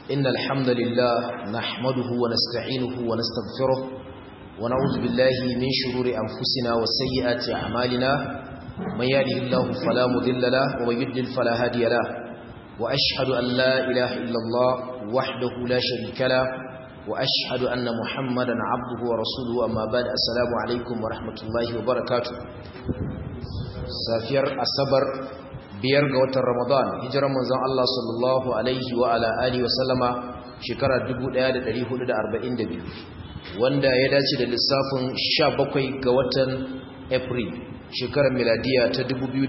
إن الحمد لله نحمده ونستعينه ونستغفره ونعوذ بالله من شرور أنفسنا وسيئات أعمالنا من يهده الله فلا مضل له ومن يضلل فلا هادي له وأشهد أن لا إله إلا الله وحده لا شريك له وأشهد أن محمدا عبده ورسوله أما بعد السلام عليكم ورحمة الله وبركاته سافير الصبر biyar ga watan Ramadan hijiran manzon Allah sallallahu alaihi wa ala alihi wa sallama shekara 1442 wanda ya dace da lissafin 17 ga watan April shekarar miladiya ta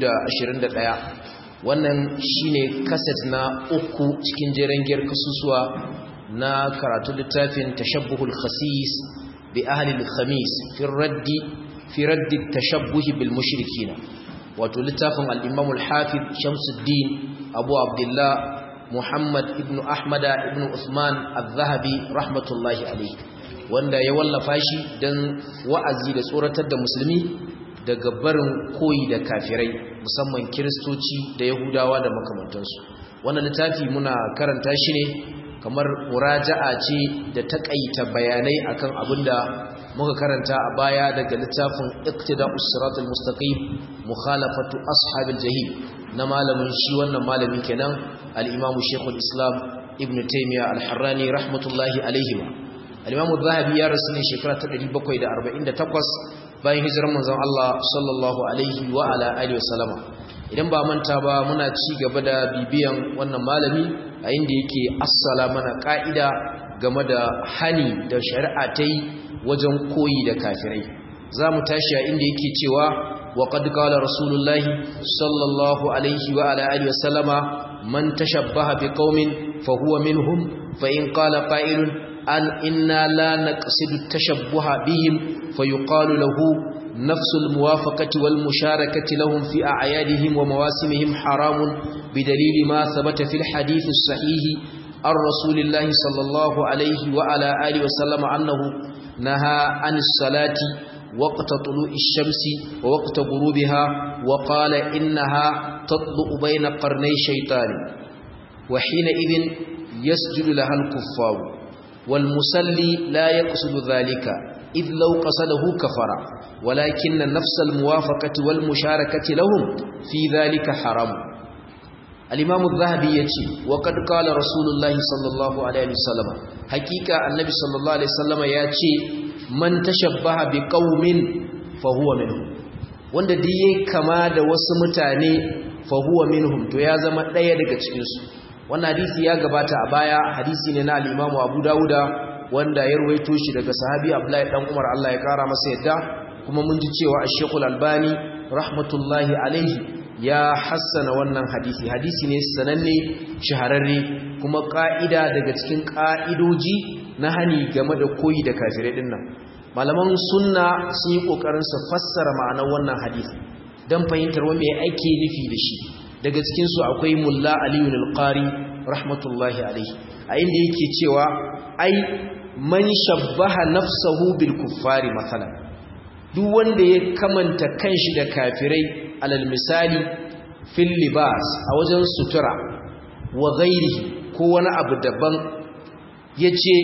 2021 wannan shine kaset na uku cikin jeren giyar kasusuwa na karatu littafin tashabbuhul khasis bi ahli al-khamis fi raddi fi raddi tashabbuh bil mushrikina wato littafin al-imam al-hafiz shamsuddin abu abdullah muhammad ibn ahmada ibn usman al-zahabi rahmatullahi alayhi wanda ya wallafa shi dan wa'azi da tsoratar da musulmi daga barin koyi da kafirai musamman kiristoci da yahudawa da makamantansu wannan littafi muna karanta shi ne kamar muraja'a ce da takaita bayanai akan abinda muka karanta a baya daga littafin iqtida'us siratal mustaqim mukhalafatu ashabil jahim na malamin shi wannan malamin kenan al-imamu shaykhul islam ibn taymiya al-harrani rahmatullahi alayhi al-imamu zahabi ya rasu ne shekara ta 748 bayan hijirar manzon Allah sallallahu alaihi wa ala alihi wasallama idan ba manta ba muna ci gaba da bibiyan wannan malami a inda yake assala mana ka'ida game da hani da shari'a ta yi wajen koyi da kafirai za mu tashi a inda yake cewa wa qad qala rasulullahi sallallahu alaihi wa ala alihi wasallama man tashabbaha biqaumin fa huwa minhum fa in qala qa'ilun an inna la naqsidu tashabbuha bihim fa yuqalu lahu نفس الموافقة والمشاركة لهم في أعيادهم ومواسمهم حرام بدليل ما ثبت في الحديث الصحيح عن رسول الله صلى الله عليه وعلى آله وسلم أنه نهى عن الصلاة وقت طلوع الشمس ووقت غروبها وقال إنها تطلع بين قرني شيطان وحينئذ يسجد لها الكفار والمسلي لا يقصد ذلك إذ لو قصده كفر ولكن نفس الموافقة والمشاركة لهم في ذلك حرام الإمام الذهبي يتي وقد قال رسول الله صلى الله عليه وسلم حقيقة النبي صلى الله عليه وسلم يتي من تشبه بقوم فهو منهم wanda duk yayi kama da wasu mutane fa huwa minhum to ya zama daya daga cikin su wannan hadisi ya gabata a baya hadisi ne na al-Imam Abu Dawuda wanda ya ruwaito shi daga sahabi Abdullahi dan Umar Allah ya kara masa yadda kuma mun ji cewa Ash-Shaykh Al-Albani rahmatullahi alaihi ya hassana wannan hadisi hadisi ne sananne shahararre kuma ka'ida daga cikin ka'idoji na hani game da koyi da kafirai din nan malaman sunna sun yi kokarin su fassara ma'anar wannan hadisi dan fahimtar wanda ya ake nufi da shi daga cikin su akwai Mulla Aliyu al-Qari rahmatullahi alaihi a inda yake cewa ai man shabbaha nafsahu bil kuffari masalan duk wanda ya kamanta kanshi da kafirai alal misali fil libas a wajen sutura wa ghairihi ko wani abu daban yace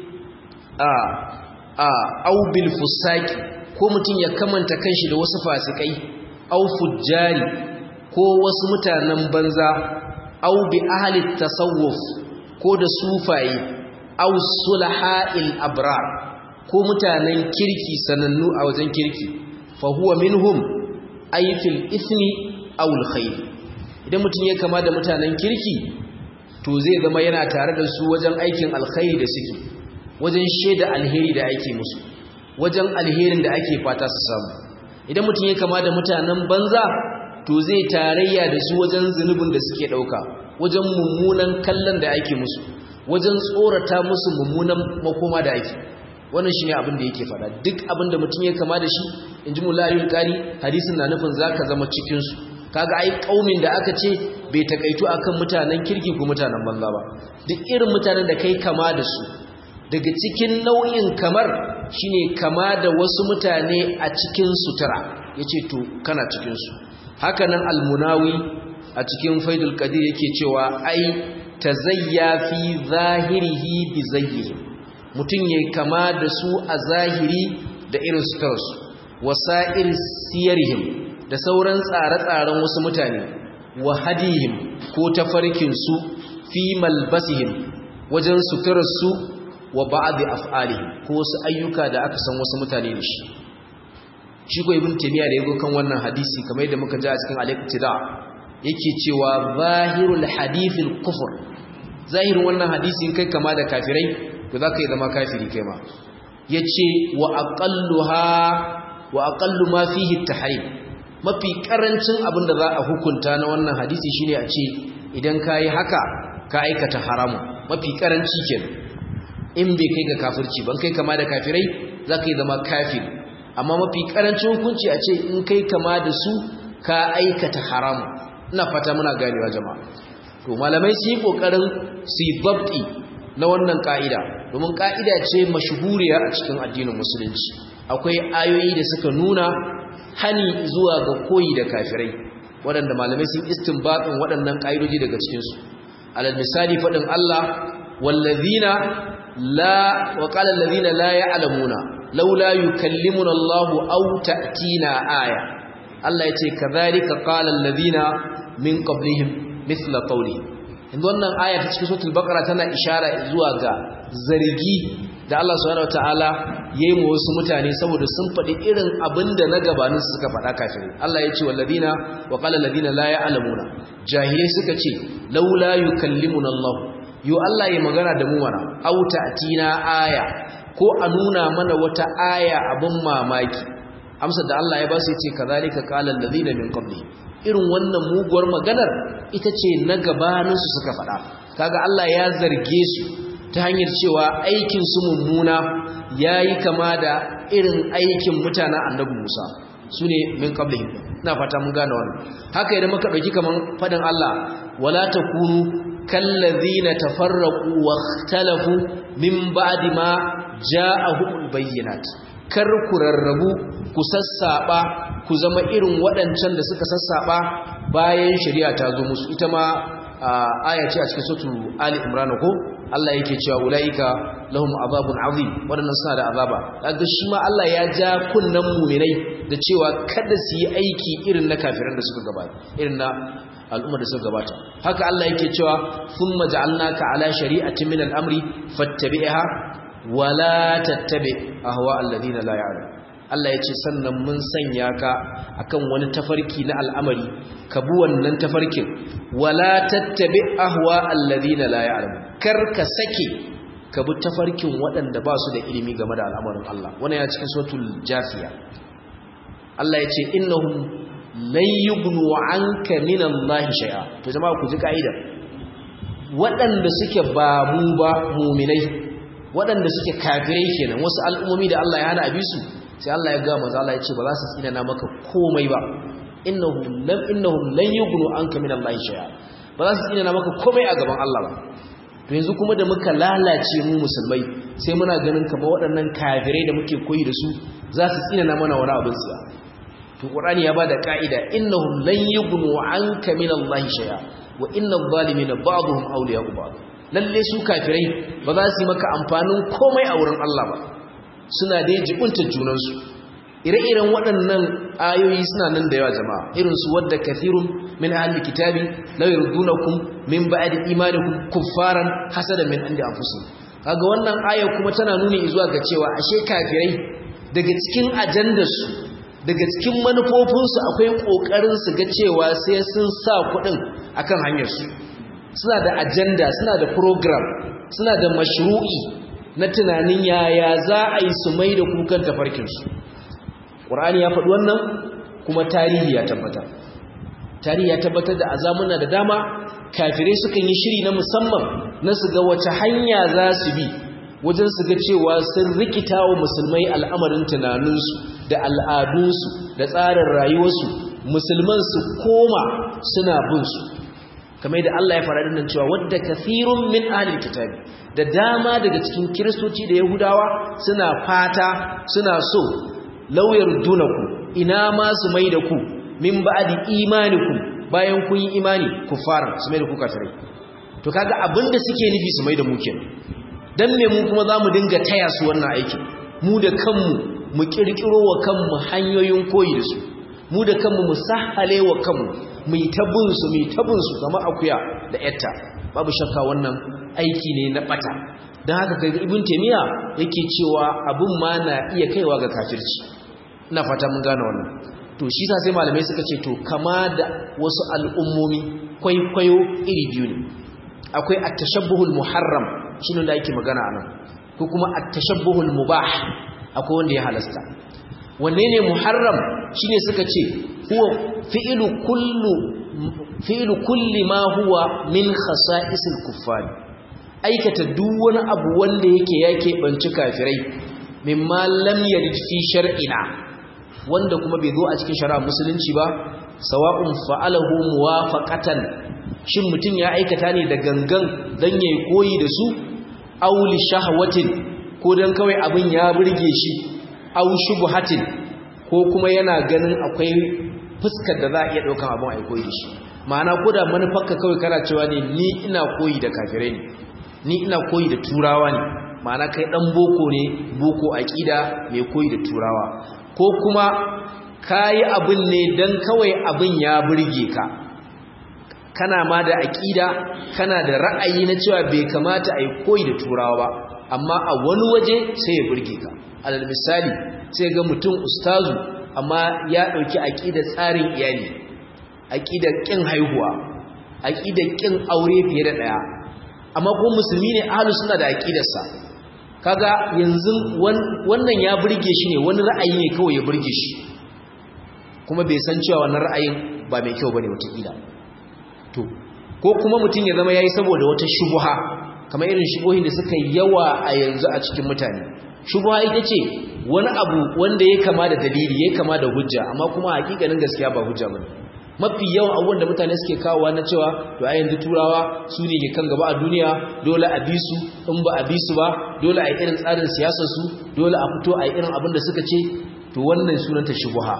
a a au bil fusaki ko mutum ya kamanta kanshi da wasu fasikai au fujjari ko wasu mutanen banza au bi ahli tasawuf ko da sufaye aw sulaha'il abrar ko mutanen kirki sanannu a wajen kirki fa huwa minhum ay fil ithmi aw al khair idan mutum ya kama da mutanen kirki to zai zama yana tare da su wajen aikin alkhairi da suke wajen sheda alheri da ake musu wajen alherin da ake fata su samu idan mutum ya kama da mutanen banza to zai tarayya da su wajen zunubin da suke dauka wajen mummunan kallon da ake musu wajen tsorata musu mummunan makoma da ake wannan shine abin da yake fada duk abin da mutum ya kama da shi inji mulayul qari hadisin na nufin zaka zama cikin su kaga ai kaumin da aka ce bai takaitu akan mutanen kirki ko mutanen banza ba duk irin mutanen da kai kama da su daga cikin nau'in kamar shine kama da wasu mutane a cikin sutura yace to kana cikin su haka nan almunawi a cikin faidul qadir yake cewa ai tazayya fi zahirihi bi zayyihi mutun yayi kama da su a zahiri da irin sutarsu wasa'ir siyarihim da sauran tsare-tsaren wasu mutane wa hadihim ko tafarkin su fi malbasihim wajen suturarsu wa ba'adi af'alihim ko wasu ayyuka da aka san wasu mutane da shi shi ko ibn taymiya da yago kan wannan hadisi kamar yadda muka ji a cikin al-iqtida yake cewa zahirul hadithil kufr zahirin wannan hadisi in kai kama da kafirai to zaka yi zama kafiri kai ma yace wa aqalluha wa aqallu ma fihi at-tahrim mafi karancin abin da za a hukunta na wannan hadisi shine a ce idan kai haka ka aikata haramu mafi karanci kenan in bai kai ga kafirci ban kai kama da kafirai zaka yi zama kafiri amma mafi karancin hukunci a ce in kai kama da su ka aikata haramu ina fata muna ganewa jama'a to malamai su yi kokarin su yi babti na wannan ka'ida domin ka'ida ce mashhuriya a cikin addinin musulunci akwai ayoyi da suka nuna hani zuwa ga koyi da kafirai waɗanda malamai sun istinbatin waɗannan ka'idoji daga cikinsu alal misali faɗin Allah wallazina la wa qala allazina la ya'lamuna laula yukallimuna Allahu aw ta'tina aya Allah yace kadhalika qala allazina min qablihim mithla qawlihim inda wannan aya ta cikin suratul baqara tana ishara zuwa ga zargi da Allah subhanahu wataala yayi mu wasu mutane saboda sun faɗi irin abinda na gabanin su suka faɗa kafirai Allah yace walladina wa qala alladina la ya'lamuna jahilai suka ce laula yukallimuna Allah yo Allah ya magana da mu mana aw ta'tina aya ko a nuna mana wata aya abin mamaki amsar da Allah ya ba su yace kazalika qala allazina min qabli irin wannan muguwar maganar ita ce na gabanin su suka faɗa kaga Allah ya zarge su ta hanyar cewa aikin su mummuna yayi kama da irin aikin mutanen annabi Musa sune min qablihim ina fata mun gane wannan haka idan muka dauki kaman fadin Allah wala takunu kallazina tafarraqu واختلفوا min ba'di ma ja'ahumul bayyinat kar ku rarrabu ku sassaba ku zama irin waɗancan da suka sassaba bayan shari'a ta zo musu ita ma aya ce a cikin suratul ali imran ko Allah yake cewa ulaika lahum azabun azim wadannan suna da azaba kaga shi ma Allah ya ja kunnan mu'minai da cewa kada su yi aiki irin na kafiran da suka gabata irin na al'ummar da suka gabata haka Allah yake cewa thumma ja'alnaka ala shari'atin min al-amri fattabi'ha wa la tattabi ahwa alladhina la ya'lam Allah yace sannan mun sanya ka akan wani tafarki na al'amari ka bi wannan tafarkin wa la tattabi ahwa alladhina la ya'lam kar ka sake ka bi tafarkin waɗanda ba su da ilimi game da al'amarin Allah wannan ya cikin suratul jafiya Allah yace innahum lan yugnu anka min Allah shay'a to jama'a ku ji kaida waɗanda suke ba mu ba mu'minai waɗanda suke kafirai kenan wasu al'ummomi da Allah ya hana abi su sai Allah ya ga manzo Allah ya ce ba za su tsina na maka komai ba innahum lam innahum lan yugnu anka min Allah shay'a ba za su tsina na maka komai a gaban Allah ba to yanzu kuma da muka lalace mu musulmai sai muna ganin kamar waɗannan kafirai da muke koyi da su za su tsina na mana wani abin tsiya to qur'ani ya bada ka'ida innahum lan yughnu anka min allahi shay'a wa innal zalimina ba'dhum awliya'u ba'd lalle su kafirai ba za su yi maka amfanin komai a wurin Allah ba suna da jibunta junan su ire-iren waɗannan ayoyi suna nan da yawa jama'a irin su wadda kathirun min ahli kitabi law yurdunakum min ba'di imanikum kuffaran hasada min indi anfusihim kaga wannan aya kuma tana nuni zuwa ga cewa ashe kafirai daga cikin ajandarsu daga cikin manufofinsu akwai ƙoƙarin su ga cewa sai sun sa kuɗin akan hanyarsu suna da ajanda suna da program suna da mashru'i na tunanin yaya za a yi su mai da kukan tafarkinsu ƙur'ani ya faɗi wannan kuma tarihi ya tabbatar tarihi ya tabbatar da azamuna da dama kafirai sukan yi shiri na musamman na su ga wace hanya za su bi wajen su ga cewa sun rikita wa musulmai al'amarin tunaninsu da al'adunsu da tsarin rayuwarsu musulman su koma suna bin su kamar da Allah ya fara dinnan cewa wadda kathirun min ahlil kitabi da dama daga cikin kiristoci da yahudawa suna fata suna so lauyar dunaku ina ma su mai da ku min ba'di imanikum bayan kun yi imani kufaran su mai da ku kafirai to kaga abinda suke nufi su mai da mu kenan dan me mu kuma zamu dinga taya su wannan aikin mu da kanmu mu kirkiro wa kanmu hanyoyin koyi da su mu da kanmu mu sahale wa kanmu mu yi tabin su mu yi tabin su kamar akuya da yatta babu shakka wannan aiki ne na bata dan haka kai ibn taymiya yake cewa abun ma na iya kaiwa ga kafirci ina fata mun gane wannan to shi sa sai malamai suka ce to kama da wasu al'ummomi kwaikwayo iri biyu ne akwai at-tashabbuhul muharram shine da ake magana anan ko kuma at-tashabbuhul mubah akwai wanda ya halasta wanne ne muharram shine suka ce huwa fi'lu kullu fi'lu kulli ma huwa min khasa'isil kuffar aikata duk wani abu wanda yake yake banci kafirai mimma lam yarid fi shar'ina wanda kuma bai zo a cikin shari'a musulunci ba sawa'un fa'alahu muwafaqatan shin mutum ya aikata ne da gangan dan yayi koyi da su aw li shahwatin ko dan kawai abin ya burge shi aw shubhatin ko kuma yana ganin akwai fuskar da za a iya daukan abin ai koyi da shi ma'ana ko da manufarka kawai kana cewa ne ni ina koyi da kafirai ne ni ina koyi da turawa ne ma'ana kai dan boko ne boko aqida mai koyi da turawa ko kuma kayi abin ne dan kawai abin ya burge ka kana ma da aƙida kana da ra'ayi na cewa bai kamata a yi koyi da turawa ba amma a wani waje sai ya burge ka alal misali sai ga mutum ustazu amma ya ɗauki aƙidar tsarin iyali aƙidar ƙin haihuwa aƙidar ƙin aure fiye da ɗaya amma ko musulmi ne ahalu suna da aƙidarsa kaga yanzu wannan ya burge shi ne wani ra'ayi ne kawai ya burge shi kuma bai san cewa wannan ra'ayin ba mai kyau bane wataƙila to ko kuma mutum ya zama yayi saboda wata shubuha kamar irin shubuhin da suka yawa a yanzu a cikin mutane shubuha ita ce wani abu wanda ya kama da dalili ya kama da hujja amma kuma hakikanin gaskiya ba hujja bane mafi yawan abubuwan da mutane suke kawowa na cewa to a yanzu turawa su ne ke kan gaba a duniya dole a bi su in ba a bi su ba dole a yi irin tsarin siyasar su dole a fito a yi irin abin da suka ce to wannan sunanta shubuha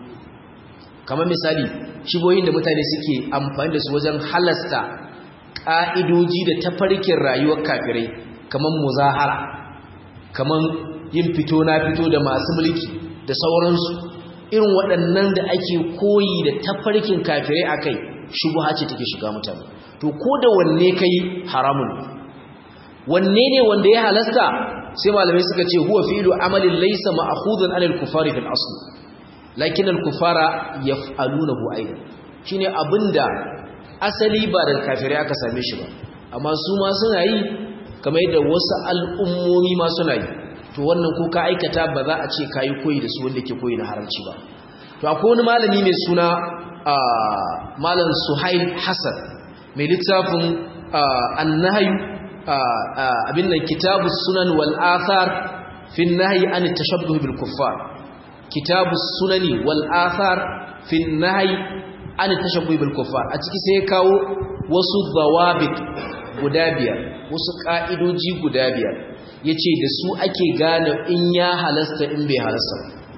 kamar misali shigoyin da mutane suke amfani da su wajen halasta ƙa'idoji da tafarkin rayuwar kafirai kamar muzahara kamar yin fito na fito da masu mulki da sauransu irin waɗannan da ake koyi da tafarkin kafirai a kai shubuha ce take shiga mutane to ko da wanne kai haramun wanne ne wanda ya halasta sai malamai suka ce huwa fi'lu amalin laysa ma'khudun 'anil kufari fil asl lakin al-kufara yaf'alunahu aidan shine abinda asali ba da kafirai aka same shi ba amma su ma suna yi kamar yadda wasu al'ummomi ma suna yi to wannan ko ka aikata ba za a ce kayi koyi da su wanda ke koyi na haramci ba to akwai wani malami mai suna malam Suhail Hassan mai littafin annahyu abin nan kitabus sunan wal athar fi an-nahyi an at-tashabbuh bil kuffar kitabus sunani wal athar fi an-nahyi an at-tashabbuh bil kuffar a ciki sai ya kawo wasu dawabit guda biyar wasu ka'idoji guda biyar yace da su ake gane in ya halasta in bai halasta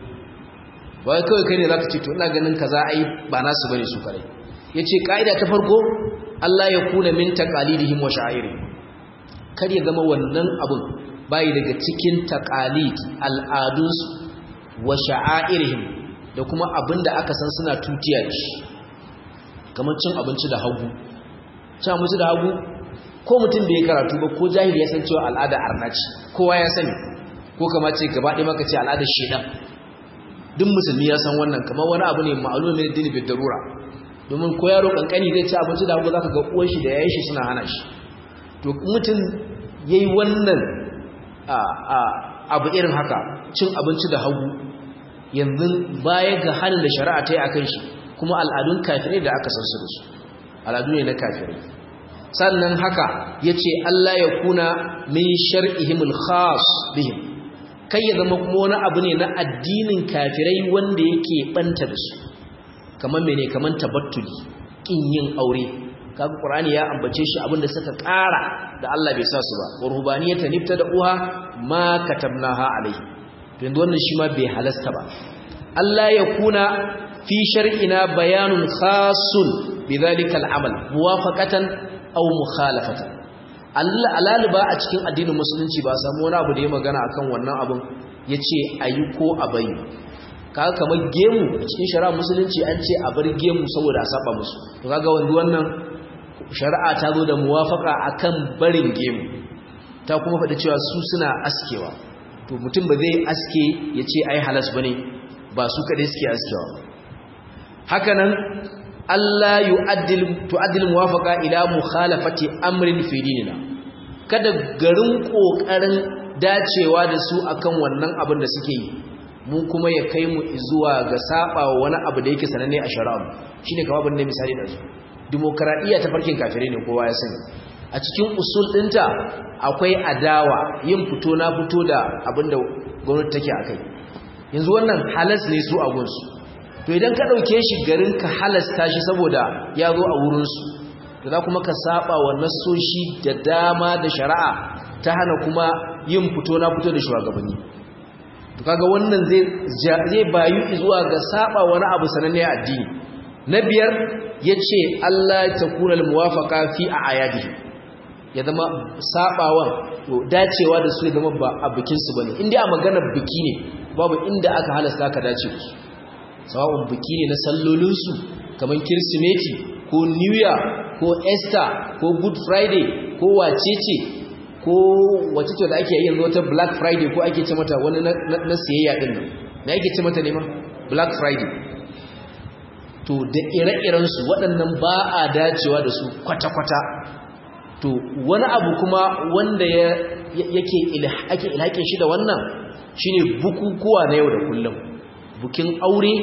ba wai kawai kai ne zaka ce to ina ganin kaza ai ba nasu bane su kare yace ka'ida ta farko Allah ya kuna min taqalidihim wa sha'irihim kar ya zama wannan abun bai daga cikin taqalid al'adunsu wa sha'airihim da kuma abinda aka san suna tutiya da shi kamar cin abinci da hagu cin abinci da hagu ko mutum da ya karatu ba ko jahili ya san cewa al'ada arnaci kowa ya sani ko kama ce gaba ɗaya maka ce al'adar shedan duk musulmi ya san wannan kamar wani abu ne ma'alumin min dini bi darura domin ko yaro kankani zai ci abinci da hagu zaka ga uwan shi da yayin shi suna hana shi to mutum yayi wannan abu irin haka cin abinci da hagu yanzu baya ga halin da shari'a ta yi akan shi kuma al'adun kafirai da aka san su da su al'adu ne na kafirai sannan haka yace Allah ya kuna min shar'ihimul khas bihim kai ya zama kuma wani abu ne na addinin kafirai wanda yake banta da su kamar mene kamar tabattuli kin yin aure kaga qur'ani ya ambace shi abinda suka ƙara da Allah bai sa su ba urbaniyata nifta da uha ma katabnaha alaihi to yanzu wannan shi ma bai halasta ba Allah ya kuna fi shar'ina bayanun khasun bidhalika al'amal muwafaqatan aw mukhalafatan alaliba a cikin addinin musulunci ba samu wani abu da ya magana akan wannan abun yace ayi ko a bayi kaga kamar gemu a cikin shari'a musulunci an ce a bar gemu saboda a saba musu to kaga wanda wannan shari'a ta zo da muwafaka akan barin gemu ta kuma faɗi cewa su suna askewa to mutum ba zai aske ya ce ai halas ba ne ba su kaɗai suke askewa hakanan Allah tu'addil muwafaka ila mukhalafati amrin fi dinina kada garin kokarin dacewa da su akan wannan abin da suke yi mu kuma ya kai mu zuwa ga saba wani abu da yake sananne a shari'a shine kamar abin da misali da su demokradiyya ta farkin kafirai ne kowa ya sani a cikin usul ɗinta akwai adawa yin fito na fito da abinda gwamnati take a kai yanzu wannan halas ne su a gunsu to idan ka ɗauke shi garin ka halasta shi saboda ya zo a wurinsu da za kuma ka saba wa nassoshi da dama da shari'a ta hana kuma yin fito na fito da shugabanni to kaga wannan zai bayu zuwa ga saba wani abu sananne addini na biyar yace Allah ta kuna al-muwafaqa fi a'yadihi ya zama sabawan to dacewa da su ya zama ba a bikin su bane inda a maganar biki ne babu inda aka halasta ka dace da su sawa'un biki ne na sallolin su kamar kirsimeti ko new year ko easter ko good friday ko wacece ko wace ce da ake yin wata black friday ko ake ce mata wani na siyayya din nan na ake ce mata ne ma black friday to da ire-irensu waɗannan ba a dacewa da su kwata-kwata to wani abu kuma wanda yake ake ilhakin shi da wannan shine bukukuwa na yau da kullum bukin aure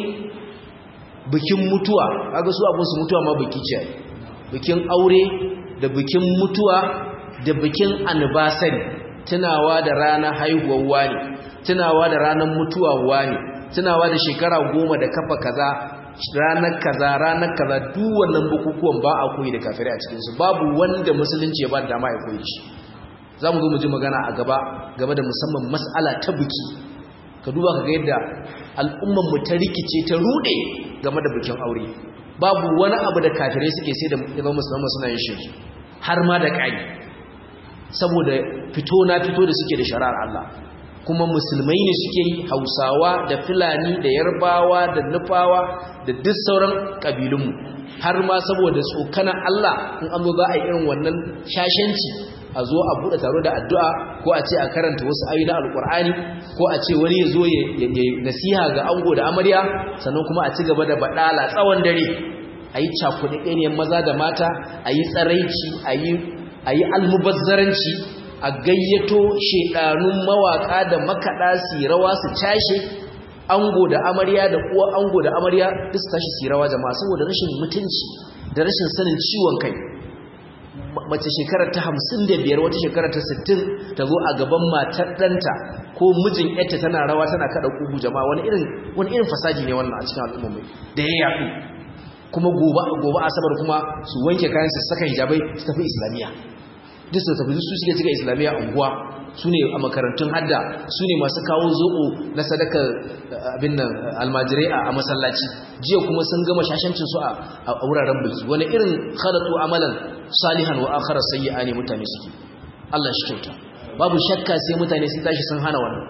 bikin mutuwa kaga su abun su mutuwa ma biki ce bikin aure da bikin mutuwa da bikin anniversary tunawa da ranar haihuwar wani tunawa da ranar mutuwa wani tunawa da shekara goma da kafa kaza ranar kaza ranar kaza duk wannan bukukuwan ba a koyi da kafirai a cikinsu babu wanda musulunci ya ba da dama ya koyi shi za mu zo mu ji magana a gaba game da musamman mas'ala ta biki ka duba ka ga yadda al'ummanmu ta rikice ta rude game da bikin aure babu wani abu da kafirai suke sai da yaban musulman suna yin shi har ma da ƙari saboda fito na fito da suke da shari'ar Allah kuma musulmai ne suke yi hausawa da fulani da yarbawa da nufawa da duk sauran ƙabilunmu har ma saboda tsokanan Allah in an zo za a yi irin wannan shashanci a zo a buɗe taro da addu'a ko a ce a karanta wasu ayi na alƙur'ani ko a ce wani ya zo ya nasiha ga ango da amarya sannan kuma a ci gaba da baɗala tsawon dare a yi cakuɗaɗɗeniyar maza da mata a yi tsaraici a yi almubazzaranci a gayyato shekarun mawaka da makaɗa su rawa su cashe ango da amarya da uwa ango da amarya duk su tashi su rawa jama'a saboda rashin mutunci da rashin sanin ciwon kai mace shekarar ta hamsin da biyar wata shekarar ta sittin ta zo a gaban matar ɗanta ko mijin yarta tana rawa tana kaɗa ƙugu jama'a wani irin wani irin fasaji ne wannan a cikin al'ummai da ya yaɗu kuma gobe asabar kuma su wanke kayan su saka hijabai su tafi islamiyya duk su tafi su suke cika islamiyya unguwa su ne a makarantun hadda su ne masu kawo zoɓo na sadakar abin nan almajirai a masallaci jiya kuma sun gama shashancinsu a wuraren biki wani irin khalatu amalan salihan wa akhara sayyi'a ne mutane suke Allah shi kyauta babu shakka sai mutane sun tashi sun hana wannan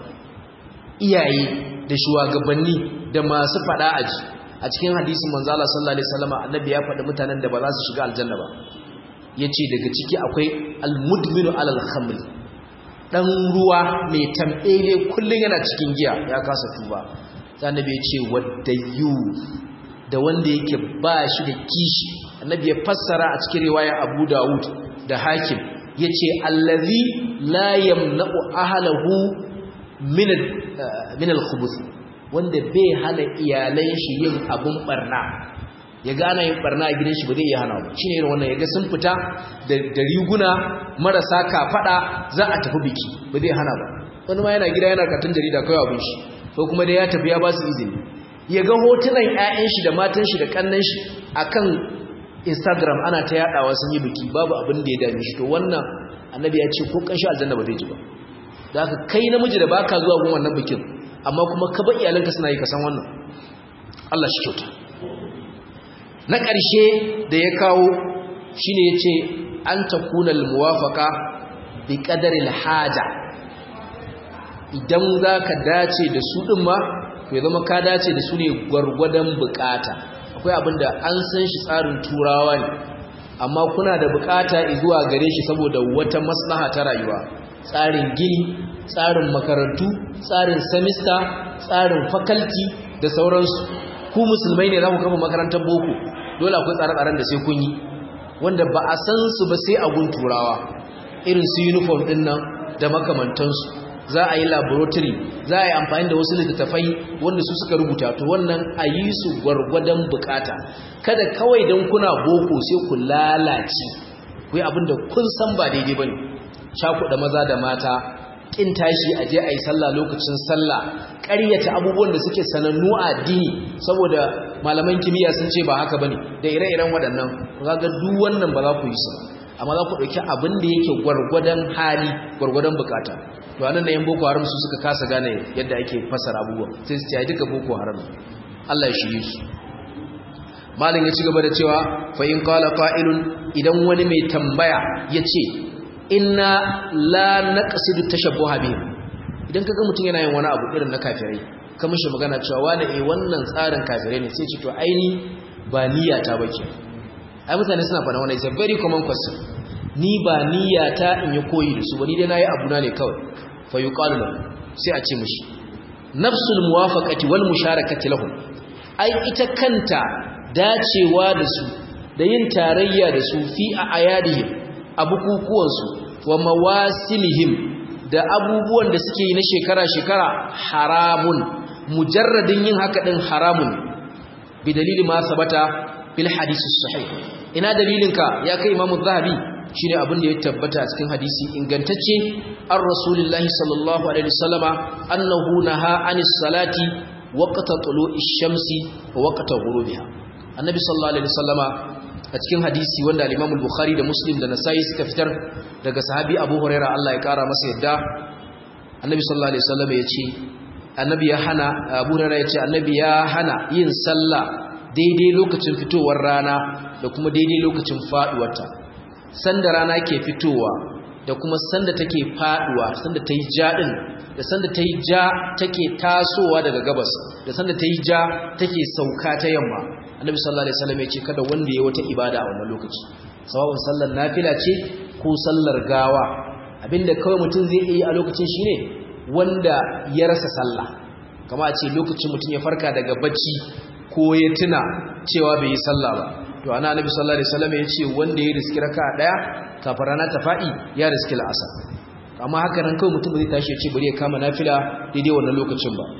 iyaye da shugabanni da masu fada aji a cikin hadisin manzo Allah sallallahu alaihi wasallam annabi ya faɗi mutanen da ba za su shiga aljanna ba yace daga ciki akwai almudminu alal khamr dan ruwa mai tambele kullun yana cikin giya ya kasa tuba sai annabi ya ce waddayu da wanda yake ba shi da kishi annabi ya fassara a cikin riwaya Abu Dawud da Hakim yace allazi la yamna'u ahlahu min min al-khubuth wanda bai hana iyalan shi yin abun barna ya gana yin barna a gidan shi ba zai iya hana ba shine irin wannan yaga sun fita da riguna marasa kafada za a tafi biki ba zai hana ba wani ma yana gida yana katun jarida kawai abin shi ko kuma dai ya tafi ya ba su izini ya ga hotunan ƴaƴan shi da matan shi da kannan shi akan Instagram ana ta yadawa sun yi biki babu abin da ya dame shi to wannan annabi ya ce ko kanshi aljanna ba zai ji ba da haka kai namiji da baka zuwa gun wannan bikin amma kuma ka ba iyalanka suna yi ka san wannan Allah shi kyauta na ƙarshe da ya kawo shine yace an takuna almuwafaqa bi qadari alhaja idan zaka dace da su din ma to ya zama ka dace da su ne gwargwadon bukata akwai abinda an san shi tsarin turawa ne amma kuna da bukata zuwa gare shi saboda wata maslaha ta rayuwa tsarin gini tsarin makarantu tsarin semester tsarin faculty da sauransu ku musulmai ne za ku kama makarantar boko dole akwai tsare-tsaren da sai kun yi wanda ba a san su ba sai a gun turawa irin su uniform din nan da makamantansu za a yi laboratory za a yi amfani da wasu littattafai wanda su suka rubuta to wannan a yi su gwargwadon bukata kada kawai don kuna boko sai ku lalace ku yi abinda kun san ba daidai ba ne cakuɗa maza da mata ƙin tashi a je a yi sallah lokacin sallah ƙaryata abubuwan da suke sanannu a addini saboda malaman kimiyya sun ce ba haka ba ne da ire-iren waɗannan ga duk wannan ba za ku yi su amma za ku ɗauki abin da yake gwargwadon hali gwargwadon bukata to anan da yan boko haram su suka kasa gane yadda ake fasara abubuwa sai su ce duka boko haram Allah ya shirye su malin ya ci gaba da cewa fa in qala qa'ilun idan wani mai tambaya yace inna la naqsidu tashabbuha bihim idan kaga mutum yana yin wani abu irin na kafirai ka mishi magana cewa wani eh wannan tsarin kafirai ne sai ce to aini ba niyyata bace ai mutane suna fara wannan is a very common question ni ba niyyata in yi koyi da su ba ni dai nayi abu na ne kawai fa yuqalu lahu sai a ce mishi nafsul muwafaqati wal musharakati lahum ai ita kanta dacewa da su da yin tarayya da su fi a ayadihim a bukukuwan su wa mawasimihim da abubuwan da suke yi na shekara shekara haramun mujarradin yin haka din haramun bi dalili ma sabata fil hadisi sahih ina dalilinka ya kai imamu zahabi shine abin da ya tabbata a cikin hadisi ingantacce an rasulullahi sallallahu alaihi wasallama annahu naha anis salati waqta tulu'ish shamsi wa waqta ghurubiha annabi sallallahu alaihi wasallama a cikin hadisi wanda al-Imam al-Bukhari da Muslim da Nasa'i suka fitar daga sahabi Abu Hurairah Allah ya kara masa yadda annabi sallallahu alaihi wasallama yace annabi ya hana Abu Hurairah yace annabi ya hana yin sallah daidai lokacin fitowar rana da kuma daidai lokacin faduwarta sanda rana ke fitowa da kuma sanda take faduwa sanda ta yi ja din da sanda ta yi ja take tasowa daga gabas da sanda ta yi ja take sauka ta yamma annabi sallallahu alaihi wasallam ya ce kada wanda ya wata ibada a wannan lokaci sawa'un sallar nafila ce ko sallar gawa abinda kawai mutum zai yi a lokacin shine wanda ya rasa sallah kama a ce lokacin mutum ya farka daga bacci ko ya tuna cewa bai yi sallah ba to ana annabi sallallahu alaihi wasallam ya ce wanda ya riski raka'a daya kafin rana ta fadi ya riski al'asar amma haka nan kawai mutum zai tashi ya ce bari ya kama nafila daidai wannan lokacin ba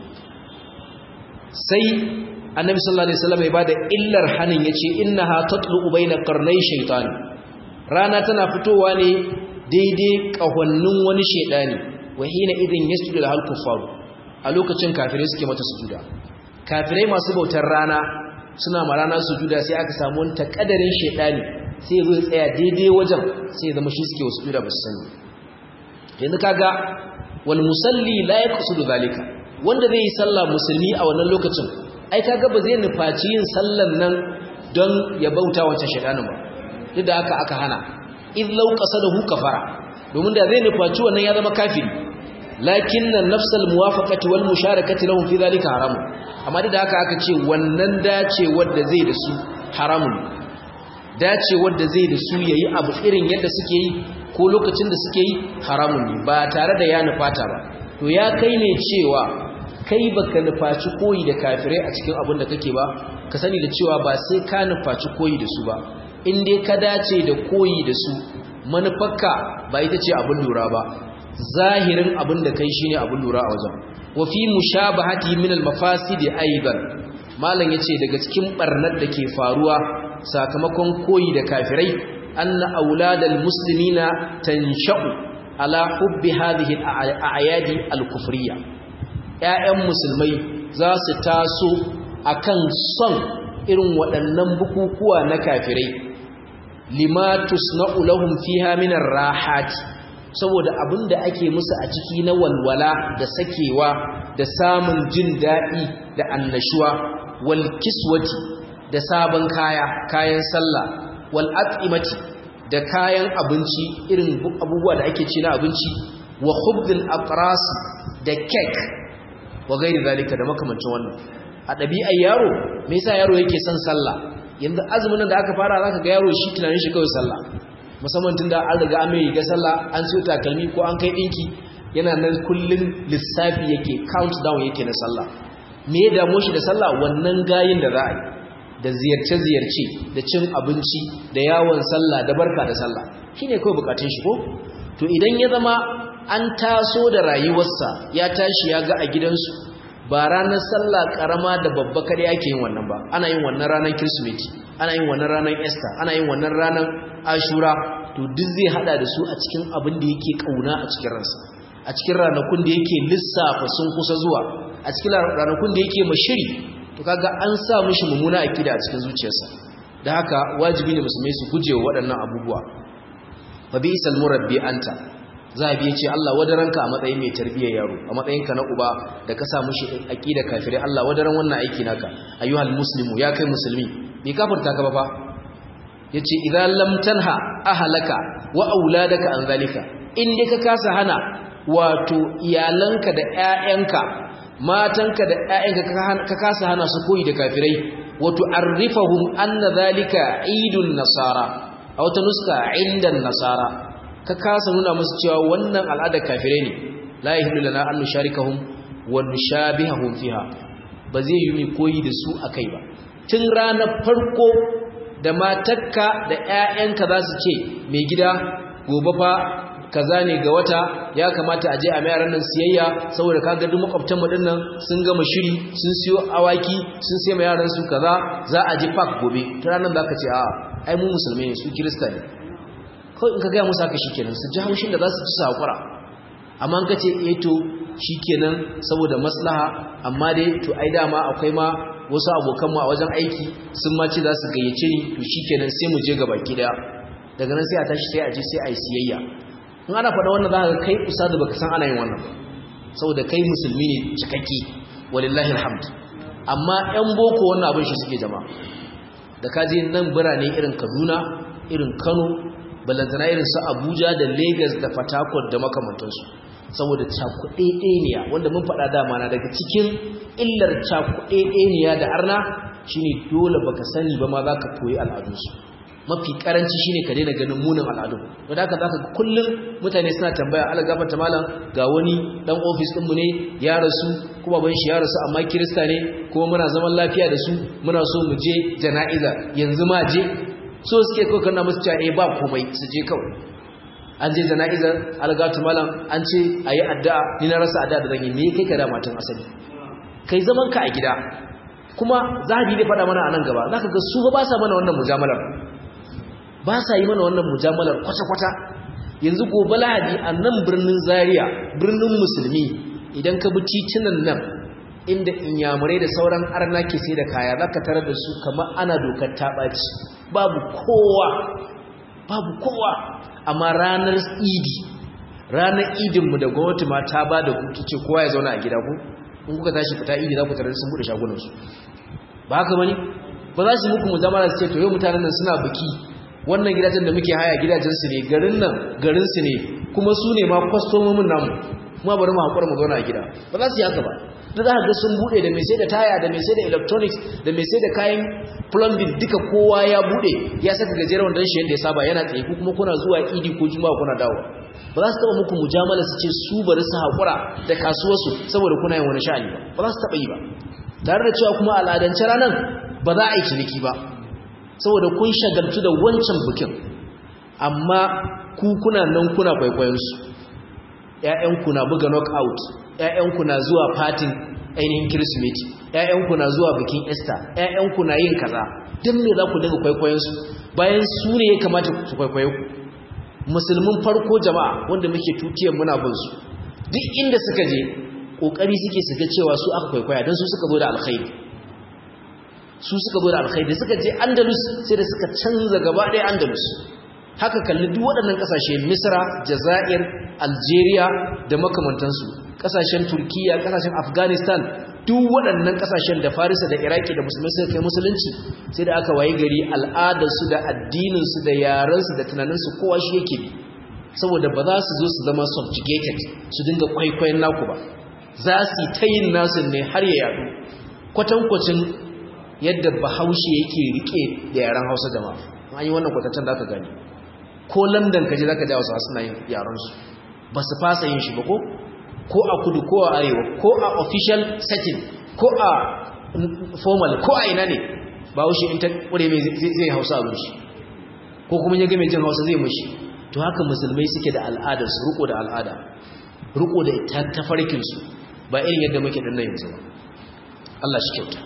sai annabi sallallahu alaihi wasallam ya bada illar hanin yace innaha tatlu baina qarnay shaytan rana tana fitowa ne daidai kahonnin wani shedani wa hina idin yasjudu al kuffar a lokacin kafirai suke mata sujuda kafirai masu bautar rana suna ma rana sujuda sai aka samu wani takadarin shedani sai zai tsaya daidai wajen sai zama shi suke wasu sujuda ba su sani yanzu kaga wal musalli la yaqsudu zalika wanda zai yi sallah musulmi a wannan lokacin ai kaga ba zai nufaci yin sallan nan don ya bauta wancan shedanin ba duk da haka aka hana id law qasadahu kafara domin da zai nufaci wannan ya zama kafiri lakinna nafsal muwafaqati wal musharakati lahum fi dhalika haram amma duk da haka aka ce wannan dace wanda zai da su haramun dace wanda zai da su yayi abu irin yadda suke yi ko lokacin da suke yi haramun ne ba tare da ya nufata ba to ya kai ne cewa kai baka nufaci koyi da kafirai a cikin abin da kake ba ka sani da cewa ba sai ka nufaci koyi da su ba in dai ka dace da koyi da su manufarka ba ita ce abin lura ba zahirin abin da kai shine abin lura a wajen wa fi mushabahati min al-mafasid aidan malam yace daga cikin barnar da ke faruwa sakamakon koyi da kafirai anna auladal muslimina tansha'u ala hubbi hadhihi al-a'yadi al-kufriyya ‘ya'yan musulmai za su taso a kan son irin waɗannan bukukuwa na kafirai limatus na ulahun fi haminar rahati saboda abin da ake musu a ciki na walwala da sakewa da samun jin daɗi da annashuwa wal kiswati da sabon kaya kayan sallah wal at'imati da kayan abinci irin abubuwa da ake ci na abinci wa khubdil aqras da cake wa gairi zalika da makamancin wannan a ɗabi'ar yaro me yasa yaro yake son sallah yanzu azumin da aka fara zaka ga yaro shi tunanin shi kawai sallah musamman tunda an riga an mai riga sallah an siyo takalmi ko an kai dinki yana nan kullun lissafi yake countdown yake na sallah me ya damu shi da sallah wannan gayin da za a yi da ziyarce-ziyarce da cin abinci da yawon sallah da barka da sallah shine kawai bukatun shi ko to idan ya zama an taso da rayuwarsa ya tashi ya ga a gidansu ba ranar sallah karama da babba kare ake yin wannan ba ana yin wannan ranar kirsimeti ana yin wannan ranar easter ana yin wannan ranar ashura to duk zai hada da su a cikin abin da yake kauna a cikin ransa a cikin ranakun da yake lissafa sun kusa zuwa a cikin ranakun da yake mashiri to kaga an sa mishi mummuna akida a cikin zuciyarsa da haka wajibi ne musulmai su guje wa waɗannan abubuwa fa bi isal murabbi anta zabi yace Allah wadaranka a matsayin mai tarbiyyar yaro a matsayin ka na uba da ka sa mishi akida kafirai Allah wadaran wannan aiki naka ayyuhal muslimu ya kai musulmi bai kafirta ka ba fa yace idan lam tanha ahlaka wa auladaka an zalika in dai ka kasa hana wato iyalanka da ƴaƴanka matanka da ƴaƴanka ka kasa hana su koyi da kafirai wato arifahum anna zalika idun nasara a wata nuska indan nasara ka kasa nuna musu cewa wannan al'adar kafirai ne la yahillu lana an nusharikahum wa nushabihahum fiha ba zai yi mai koyi da su akai ba tun ranar farko da matakka da ƴaƴanka za su ce mai gida gobe fa kaza ne ga wata ya kamata a je a mayaran nan siyayya saboda kaga duk makwabtan mu dinnan sun gama shiri sun siyo awaki sun sai yaran su kaza za a je park gobe ta ranar zaka ce a ai mu musulmai ne su kirista ne kawai in ka ga musu haka shikenan su ji haushin da za su ci sakura amma in ka ce eh to shikenan saboda maslaha amma dai to ai dama akwai ma wasu abokan mu a wajen aiki sun ma ce za su gayyace ni to shikenan sai mu je gaba ki daya daga nan sai a tashi sai a je sai a yi siyayya in ana faɗa wannan za ka kai ustadu baka san ana yin wannan saboda kai musulmi ne cikakke walillahi alhamd amma ƴan boko wannan abin shi suke jama'a da kaje nan birane irin Kaduna irin Kano balantana irin su Abuja da Lagos da Port Harcourt da makamantansu saboda cakuɗeɗeniya wanda mun faɗa dama na daga cikin illar cakuɗeɗeniya da arna shine dole baka sani ba ma zaka koyi al'adunsu mafi karanci shine ka daina ganin munin al'adun wanda haka zaka kullum mutane suna tambaya ala gafarta malam ga wani dan office din mu ne ya rasu kuma ban shi ya rasu amma kirista ne kuma muna zaman lafiya da su muna so mu je jana'iza yanzu ma je so suke kawai kana musu cewa eh ba komai su je kawai an je jana'izar algatu malam an ce ayi addu'a ni na rasa addu'a da zan yi me kai ka da matan asali kai zaman ka a gida kuma zahabi ne faɗa mana a nan gaba zaka ga su ba sa mana wannan mujamalar ba sa yi mana wannan mujamalar kwata-kwata yanzu gobe lahadi a nan birnin zaria birnin musulmi idan ka bi titunan nan inda inyamurai da sauran arna ke sai da kaya za ka tarar da su kamar ana dokar taɓaci babu kowa babu kowa amma ranar idi ranar idinmu da gwamnati ma ta ba da hutu ce kowa ya zauna a gida ku in kuka tashi fita idi za ku tarar sun buɗe shagunansu ba haka bane ba za su muku mujamala su ce to yau mutanen nan suna biki wannan gidajen da muke haya gidajensu ne garin nan garinsu ne kuma su ne ma kwastomomin namu kuma bari mu haƙura mu zauna a gida ba za su yi haka ba da za ka ga sun buɗe da mai sai da taya da mai sai da electronics da mai sai da kayan plumbing duka kowa ya buɗe ya saka gajeren wanda shi yadda ya saba yana tsaye ku kuma kuna zuwa idi ko juma'a kuna dawo ba za su taɓa muku mujamala su ce su bari su haƙura da kasuwarsu saboda kuna yin wani sha'ani ba ba za su taɓa yi ba tare da cewa kuma al'adance ranar ba za a yi ciniki ba saboda kun shagaltu da wancan bikin amma ku kuna nan kuna kwaikwayonsu ‘ya'yanku na buga knockout ‘ya'yanku na zuwa fatin ainihin kirsimeti ‘ya'yanku na zuwa bikin easter ‘ya'yanku na yin kaza don me za ku daga kwaikwayonsu bayan su ne ya kamata su kwaikwayo ku musulmin farko jama'a wanda muke tutiyar muna bin su duk inda suka je ƙoƙari suke su ga cewa su aka kwaikwaya don su suka zo da alkhairi su suka zo da alkhairi suka je andalus sai da suka canza gaba ɗaya andalus haka kalli duk waɗannan ƙasashe misra jazair algeria da makamantansu ƙasashen turkiya ƙasashen afghanistan duk waɗannan ƙasashen da farisa da iraki da musulmai suka kai musulunci sai da aka wayi gari al'adarsu da addininsu da yarensu da tunaninsu kowa shi yake bi saboda ba za su zo su zama subjugated su dinga kwaikwayon naku ba za su ta yin nasu ne har ya yadu kwatankwacin yadda bahaushe yake rike da yaren hausa da ma an yi wannan kwatancen da aka gani ko london kaje za ka ji hausa suna yin yarensu ba su fasa yin shi ba ko ko a kudu ko a arewa ko a official setting ko a formal ko a ina ne bahaushe in ta ƙure mai zai hausa abin shi ko kuma ya ga mai jin hausa zai mashi to haka musulmai suke da al'adarsu riko da al'ada riko da tafarkinsu ba irin yadda muke danna yanzu ba Allah shi kyauta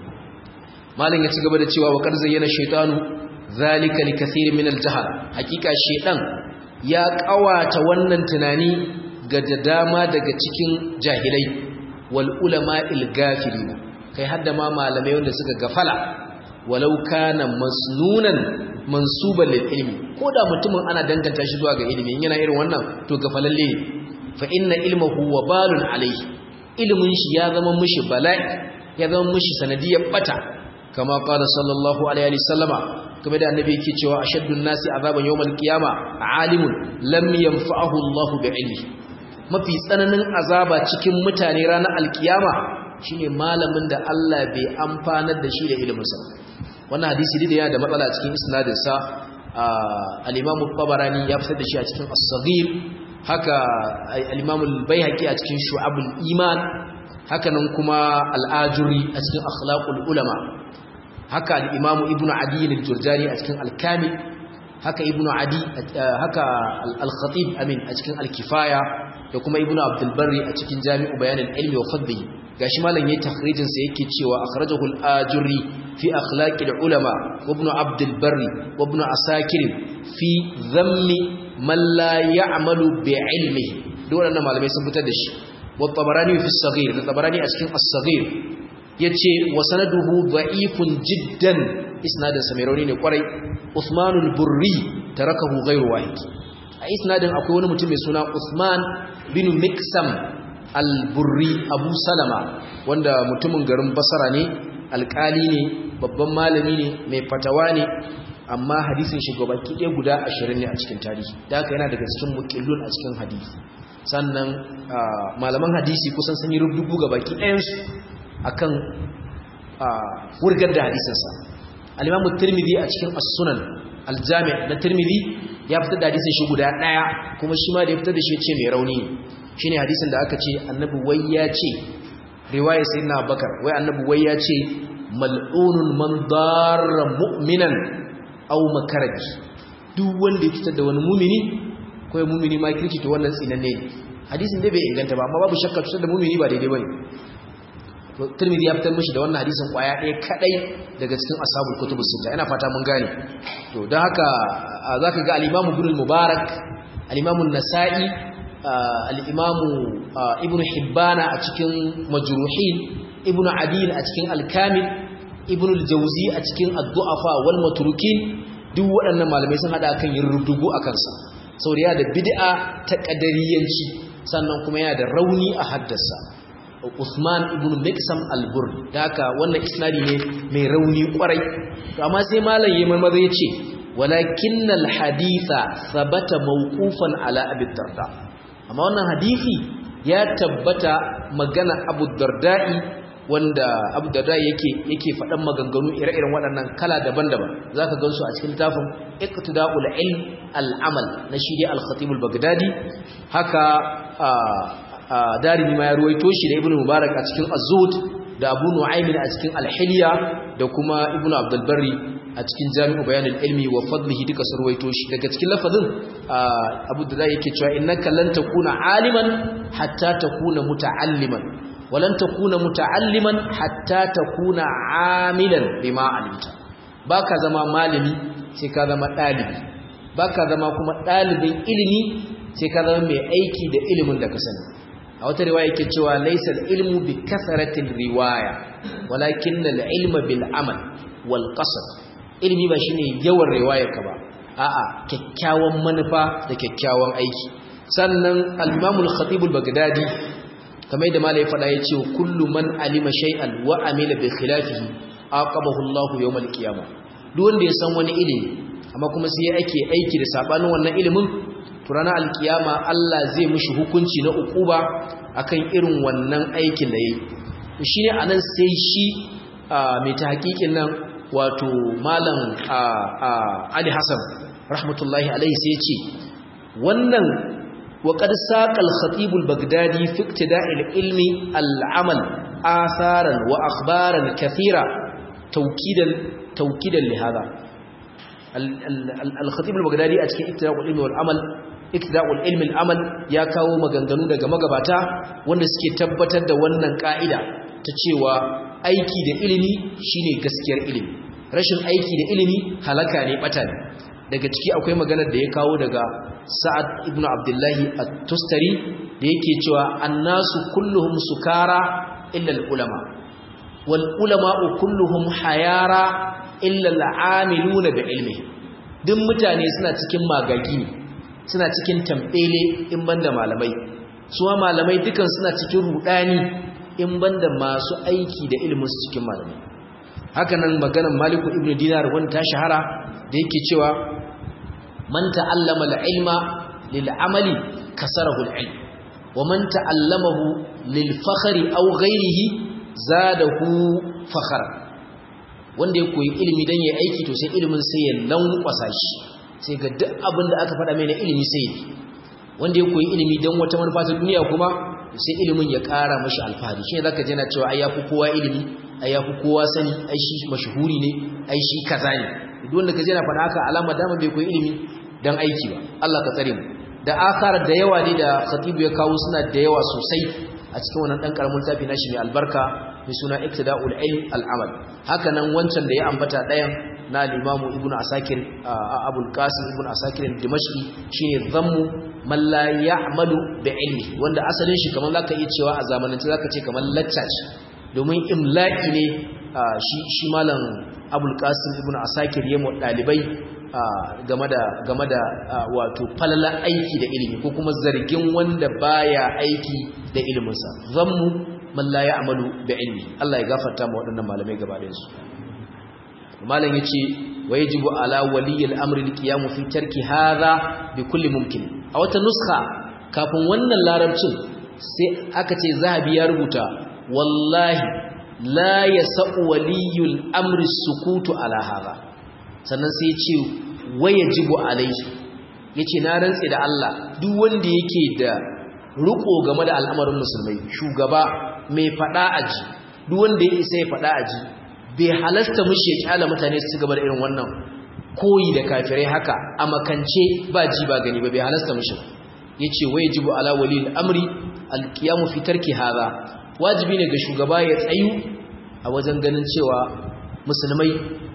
malin ya ci gaba da cewa wa kar zayyana shaytanu zalika likathir min al-jahl hakika shaytan ya kawata wannan tunani ga da dama daga cikin jahilai wal ulama il-gafilin kai hadda ma malamai wanda suka gafala walau kana masnunan mansuban lil ilmi ko da mutumin ana danganta shi zuwa ga ilimi yana irin wannan to gafalalle ne fa inna ilmuhu wabalun alayhi ilmin shi ya zama mishi bala'i ya zama mishi sanadiyar bata kama qala sallallahu alaihi wasallama kuma da annabi yake cewa ashaddun nasi azaban yawmal qiyama alimun lam yanfa'ahu Allah bi'ilmi mafi tsananin azaba cikin mutane ranar alkiyama shine malamin da Allah bai amfanar da shi da iliminsa wannan hadisi da yana da matsala cikin isnadin sa al-Imam tabarani ya fitar da shi a cikin as-Saghir haka al-Imam al-Baihaqi a cikin Shu'abul Iman haka nan kuma al-Ajuri a cikin Akhlaqul Ulama haka al-Imam Ibn Adi al-Jurjani a cikin al-Kamil haka Ibn Adi haka al-Khatib amin a cikin al-Kifaya da kuma Ibn Abdul Barri a cikin Jami'u Bayan al-Ilmi wa Fadlihi gashi malam yayin takhrijin sa yake cewa akhrajahu al-ajuri fi akhlaq al-ulama ibn abd al-barri wa ibn asakir fi dhammi man la ya'malu bi ilmihi dole wannan malamai sun fitar da shi wa tabarani fi as-saghir da tabarani a cikin as-saghir yace wa sanaduhu da'ifun jiddan isnadin sa mai rauni ne kwarai usman al-burri tarakahu ghayru wahid a isnadin akwai wani mutum mai suna usman bin miksam al-burri abu salama wanda mutumin garin basara ne alkali ne babban malami ne mai fatawa ne amma hadisin shi gabaki ɗaya guda ashirin ne a cikin tarihi da haka yana daga cikin mukillun a cikin hadisi sannan malaman hadisi kusan sun yi rubutu gabaki ɗayansu akan wurgar da hadisinsa al-imamu tirmidhi a cikin as-sunan al-jami' na tirmidhi ya fitar da hadisin shi guda ɗaya kuma shi ma da ya fitar da shi ce mai rauni ne shine hadisin da aka ce annabi wai ya ce riwaya sayyidina bakar wai annabi wai ya ce mal'unun man darra mu'minan aw makaraji duk wanda ya fitar da wani mumini ko ya mumini ma kirki to wannan tsinanne ne hadisin dai bai inganta ba amma babu shakka fitar da mumini ba daidai bane to Tirmidhi ya fitar mishi da wannan hadisin kwaya ɗaya kadai daga cikin ashabul kutubus sita ina fata mun gane to dan haka zaka ga al-Imam Ibn al-Mubarak al-Imam an-Nasa'i al'imamu ibn hibbana a cikin majruhin ibn adil a cikin alkamil ibn aljauzi a cikin addu'afa wal maturukin duk waɗannan malamai sun haɗa kan yin rudugu a kansa saboda yana da bid'a ta ƙadariyanci sannan kuma yana da rauni a haddasa usman ibn miksam albur da haka wannan isnadi ne mai rauni kwarai amma sai malam yi marmaza ya ce walakin alhaditha sabata mawqufan ala abi darda amma wannan hadisi ya tabbata magana Abu Darda'i wanda Abu Darda'i yake yake faɗan maganganu ire-iren waɗannan kala daban-daban zaka gansu a cikin littafin Iqtida'ul Ilm al-Amal na shi dai Al-Khatib al-Baghdadi haka Darimi ma ya ruwaito shi da Ibn Mubarak a cikin Az-Zuhd da Abu Nu'aym a cikin Al-Hilya da kuma Ibn Abdul Barri a cikin jami'u bayanin ilmi wa fadlihi duka sarwaito shi daga cikin lafazin abu da zai yake cewa innaka lan takuna aliman hatta takuna muta'alliman wa lan takuna muta'alliman hatta takuna amilan bima alimta baka zama malami sai ka zama dalibi baka zama kuma dalibin ilimi sai ka zama mai aiki da ilimin da ka sani a wata riwaya yake cewa laysa ilmu bi kasratil riwaya walakin al-ilma bil amal wal qasd ilimi ba shine yawan riwayarka ba a'a kyakkyawan manufa da kyakkyawan aiki sannan al-Imam al-Khatib al-Baghdadi kamar yadda malai faɗa ya ce kullu man alima shay'an wa amila bi khilafihi aqabahu Allah yawm al-qiyamah duk wanda ya san wani ilimi amma kuma sai ake aiki da sabanin wannan ilimin to ranar alkiyama Allah zai mishi hukunci na ukuba akan irin wannan aikin da yayi shine anan sai shi mai tahqiqin nan wato malam Ali Hassan rahmatullahi alaihi sai ya ce wannan وقد ساق الخطيب البغدادي في ابتداء العلم العمل آثارا وأخبارا كثيرة توكيدا توكيدا لهذا الخطيب البغدادي أتكي ابتداء العلم والعمل ابتداء العلم العمل يا كاو maganganu daga magabata wanda suke tabbatar da wannan ka'ida ta cewa aiki da ilimi shine gaskiyar ilimi rashin aiki da ilimi halaka ne bata ne daga ciki akwai maganar da ya kawo daga sa'ad ibn abdullahi at-tustari da yake cewa annasu kulluhum sukara illa al-ulama wal ulama kulluhum hayara illa al-amiluna bi ilmi duk mutane suna cikin magagi suna cikin tambele in banda malamai suwa malamai dukan suna cikin rudani in banda masu aiki da ilimin su cikin malamai haka nan maganar maliku ibn dinar wanda ta shahara da yake cewa man ta'allama al-ilma lil amali kasarahu al-ilm wa man ta'allamahu lil fakhri aw ghayrihi zadahu fakhra wanda ya koyi ilimi dan yayi aiki to sai ilimin sai ya lankwasa shi sai ga duk abin da aka faɗa mai na ilimi sai yi wanda ya koyi ilimi dan wata manufa ta duniya kuma sai ilimin ya ƙara mashi alfahari shi ne zaka je na cewa ai yafi kowa ilimi ai yafi kowa sani ai shi mashhuri ne ai shi kaza ne duk wanda kaje na faɗa haka alama dama bai koyi ilimi dan aiki ba Allah ka tsare mu da akar da yawa ne da khatibu ya kawo suna da yawa sosai a cikin wannan dan karamin tafi nashi mai albarka mai suna iktida'ul ilm al-amal haka nan wancan da ya ambata dayan na al-imam ibn asakir abul qasim ibn asakir dimashqi shine dhammu man la ya'malu bi ilmi wanda asalin shi kamar zaka iya cewa a zamanance zaka ce kamar lacca domin imla'i ne shi shi malam abul qasim ibn asakir yamo dalibai game da game da wato falala aiki da ilimi ko kuma zargin wanda baya aiki da iliminsa zammu man la ya'malu bi ilmi Allah ya gafarta mu waɗannan malamai gaba da su malam yace wa yajibu ala waliyil amri alqiyam fi tarki hadha bi kulli mumkin a wata nuskha kafin wannan larabcin sai aka ce zahabi ya rubuta wallahi la yasau waliyul amri sukutu ala hadha sannan sai ya ce wayajibu alaihi yace na rantse da Allah duk wanda yake da riko game da al'amarin musulmai shugaba mai fada aji duk wanda ya isa ya fada aji bai halasta mushi ya kyala mutane su gaba da irin wannan koyi da kafirai haka a makance ba ji ba gani ba bai halasta mushi yace wayajibu ala walil amri alqiyamu fi tarki hadha wajibi ne ga shugaba ya tsayu a wajen ganin cewa musulmai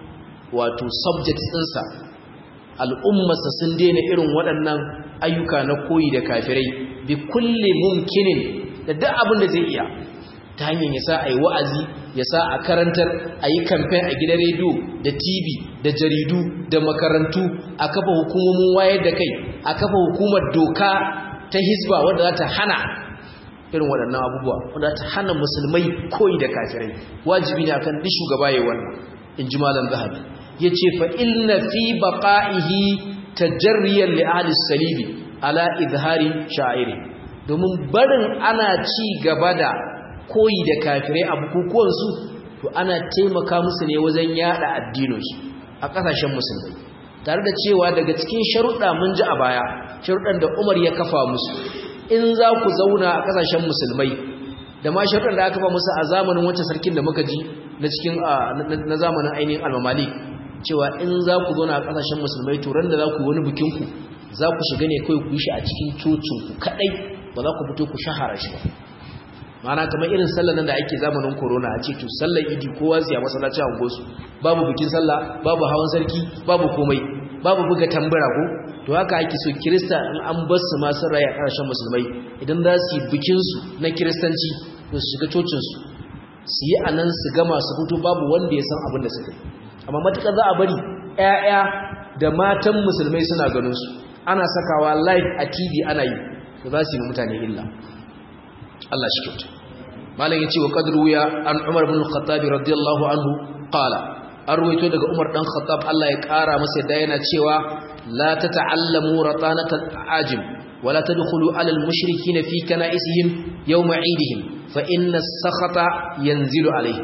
wato subjects ɗinsa al'ummarsa sun daina irin waɗannan ayyuka na koyi da kafirai bi kulle mumkinin da duk abin da zai iya ta hanyar ya sa a yi wa'azi ya sa a karantar a yi kamfen a gidan rediyo da tv da jaridu da makarantu a kafa hukumomin wayar da kai a kafa hukumar doka ta hisba wadda za ta hana irin waɗannan abubuwa wadda ta hana musulmai koyi da kafirai wajibi ne akan duk shugaba ya wannan in ji malam zahabi ya ce fa inna fi baƙa'ihi tajarriyar li'adis salibi ala izhari sha'iri domin barin ana ci gaba da koyi da kafirai a bukukuwansu to ana taimaka musu ne wajen yada addininsu a ƙasashen musulmai tare da cewa daga cikin sharuɗa mun ji a baya sharuɗan da umar ya kafa musu in za ku zauna a ƙasashen musulmai da ma sharuɗan da aka kafa musu a zamanin wancan sarkin da muka ji na cikin na zamanin ainihin almamalik cewa in za ku zauna a ƙasashen musulmai turan da za ku wani bikinku za ku shiga ne kawai ku yi shi a cikin cocinku kaɗai ba za ku fito ku shahara shi ba mana kamar irin sallar nan da ake zamanin corona a ce to sallar idi kowa siya masallaci a ungosu babu bikin sallah babu hawan sarki babu komai babu buga tambura ko to haka ake so kirista in an bar su masu raya a ƙarshen musulmai idan za su yi bikinsu na kiristanci to su shiga cocinsu su yi a nan su gama su fito babu wanda ya san abin da suka yi amma matuƙar za a bari 'ya'ya da matan musulmai suna ganin su ana sakawa live a tv ana yi to za su yi mutane illa Allah shi kyauta malam yace wa qadru ya an Umar ibn al-Khattab radiyallahu anhu qala arwaito daga Umar dan Khattab Allah ya kara masa da yana cewa la tata'allamu ratanatal ajim wala tadkhulu ala al-mushrikeen fi kana'isihim yawm 'idihim fa inna as-sakhata yanzilu alayhim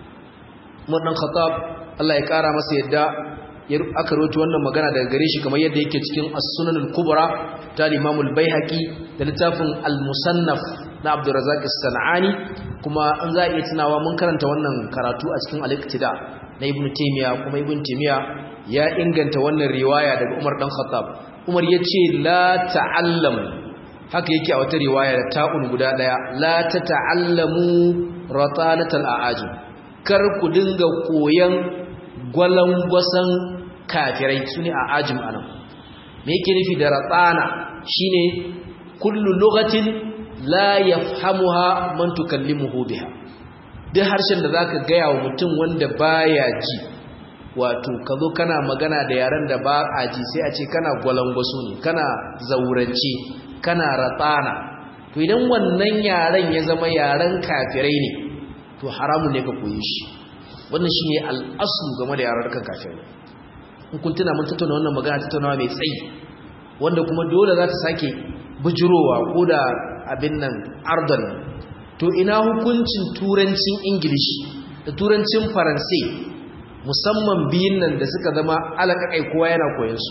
Umar dan Khattab Allah ya kara masa yadda aka rawaito wannan magana daga gare shi kamar yadda yake cikin as-sunan al-kubra ta Imam al-Baihaqi da littafin al-Musannaf na Abdurrazzaq as-Sanani kuma an za iya tunawa mun karanta wannan karatu a cikin al-Iqtida na Ibn Taymiyyah kuma Ibn Taymiyyah ya inganta wannan riwaya daga Umar dan Khattab Umar yace la ta'allam haka yake a wata riwaya da ta'un guda daya la tata'allamu ratanatal a'ajim kar ku dinga koyan gwalangwasan kafirai sune a'ajim anan me yake nufi da ratana shine kullu lughatin la yafhamuha man tukallimuhu biha duk harshen da zaka gaya wa mutum wanda baya ji wato kazo kana magana da yaran da ba a ji sai a ce kana gwalangwaso ne kana zaurance kana ratsana to idan wannan yaran ya zama yaran kafirai ne to haramun ne ka koyi shi wannan shine al'asu game da yaran kan kafirai in kun tuna mun tattauna wannan magana tattaunawa mai tsayi wanda kuma dole za ta sake bujurowa ko da abin nan ardon to ina hukuncin turancin ingilishi da turancin faransai musamman biyun nan da suka zama alaƙaƙai kowa yana koyansu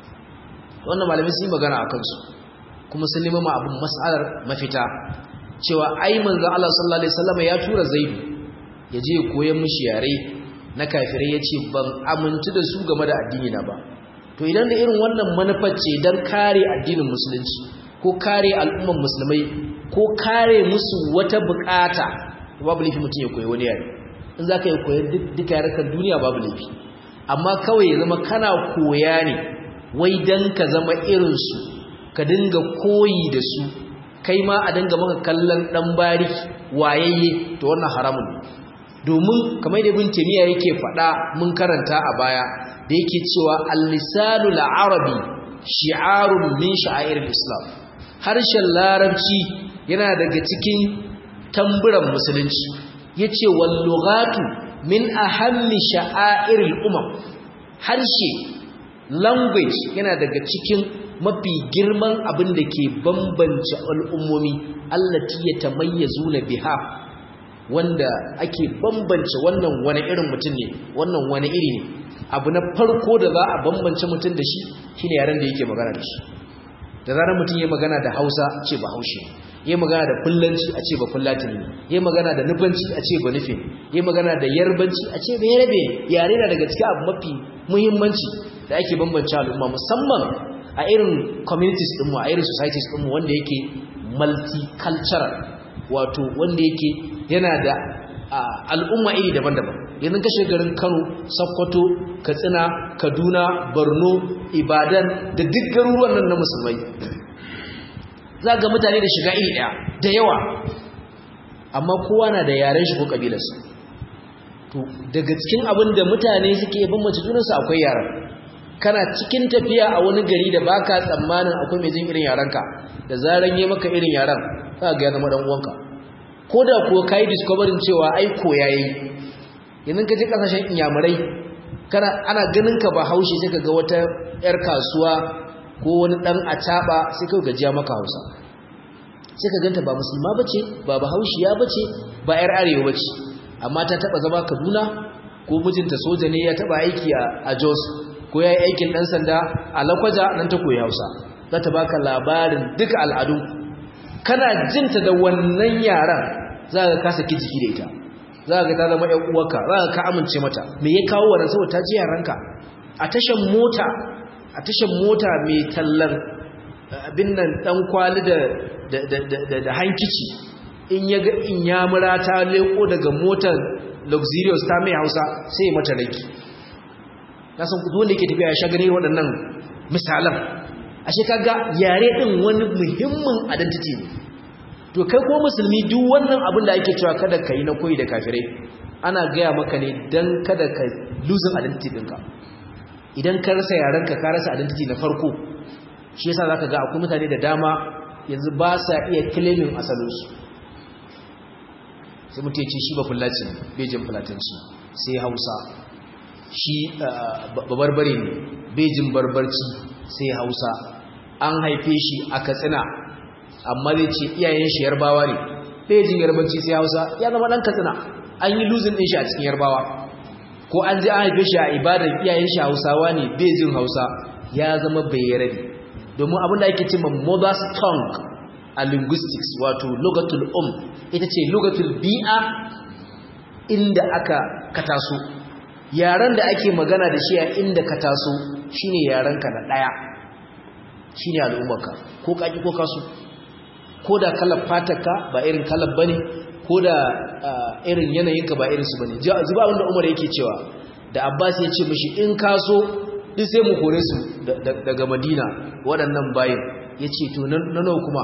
wannan malamai sun yi magana a kansu kuma sun nemi ma abin mas'alar mafita cewa ai manzo Allah sallallahu alaihi wasallam ya tura Zaidu ya je koyan mishi yare na kafirai yace ban amintu da su game da addini na ba to idan da irin wannan manufar ce dan kare addinin musulunci ko kare al'umman musulmai ko kare musu wata bukata babu laifi mutum ya koyi wani yare in za ka yi koyar duka yarukan duniya babu laifi amma kawai ya zama kana koya ne wai don ka zama irinsu ka dinga koyi da su kai ma a dinga maka kallon ɗan bari wayayye to wannan haramun ne domin kamar da bin temiya yake faɗa mun karanta a baya da yake cewa al-lisanul arabi shi'arun min sha'airil islam harshen larabci yana daga cikin tamburan musulunci yace wal lughatu min ahammi sha'airil umam harshe language yana daga cikin mafi girman abin da ke bambance al'ummomi allati yatamayyazuna biha wanda ake bambance wannan wani irin mutum ne wannan wani iri ne abu na farko da za a bambance mutum da shi shine yaren da yake magana da shi da zarar mutum ya magana da Hausa ce ba Haushe ya magana da Fullanci a ce ba Fullatini ya magana da Nufanci a ce ba Nufe ya magana da Yarbanci a ce ba Yarbe yare na daga cikin abu mafi muhimmanci da ake bambance al'umma musamman a irin communities ɗinmu a irin societies ɗinmu wanda yake multicultural wato wanda yake yana da al'umma iri daban-daban yanzu ka shiga garin Kano Sokoto Katsina Kaduna Borno Ibadan da duk garuruwan nan na musulmai za ga mutane da shiga iri daya da yawa amma kowa na da yaren shi ko kabilarsa to daga cikin abin da mutane suke bambance junansu akwai yaran kana cikin tafiya a wani gari da baka tsammanin akwai mai jin irin yarenka da zaran yi maka irin yaren za ga ya zama dan uwanka ko da kuwa kai discovering cewa ai koya yayi yanzu ka je kasashen inyamurai kana ana ganin ka ba haushi sai ka ga wata yar kasuwa ko wani dan acaba sai ka gajiya maka Hausa sai ka ganta ba musulma bace ba bahaushiya bace ba yar arewa bace amma ta taba zama Kaduna ko mijinta soja ne ya taba aiki a Jos ko yayi aikin dan sanda a Lakwaja nan ta koyi Hausa za ta baka labarin duka al'adu kana jinta da wannan yaran za ka kasa ki jiki da ita za ka ta zama ƴan uwarka za ka ka amince mata me ya kawo wannan saboda ta ji yaranka a tashan mota a tashan mota mai tallar abin nan dan kwali da da hankici in ya ga in ya mura ta leko daga motar luxurious ta mai hausa sai ya mata raki na san kudu wanda yake tafiya ya sha gani waɗannan misalan ashe kaga yare din wani muhimmin identity ne to kai ko musulmi duk wannan abin da ake cewa kada ka yi na koyi da kafirai ana gaya maka ne don kada ka losing identity ɗinka idan ka rasa yarenka ka rasa identity na farko shi yasa zaka ga akwai mutane da dama yanzu ba sa iya claiming asalinsu sai mutum ya ce shi ba fulaci ne bejin fulatanci sai hausa shi babarbare ne bejin barbarci sai hausa an haife shi a katsina amma zai ce iyayen shi yarbawa ne bejin yarbanci sai hausa ya zama dan katsina an yi luzin din shi a cikin yarbawa ko an je an haife shi a ibadar iyayen shi hausawa ne bejin hausa ya zama bayyarabi domin abin da ake cewa mother's tongue a linguistics wato lugatul um ita ce lugatul bi'a inda aka kataso yaran da ake magana da shi a inda ka taso shine yaranka na daya shine al'ummarka ko kaki ko kasu ko da kalar fatarka ba irin kalar bane ko da irin yanayinka ba irin su bane zuba wanda Umar yake cewa da Abbas ya ce mishi in kaso duk sai mu kore su daga Madina waɗannan bayin yace to na nawa kuma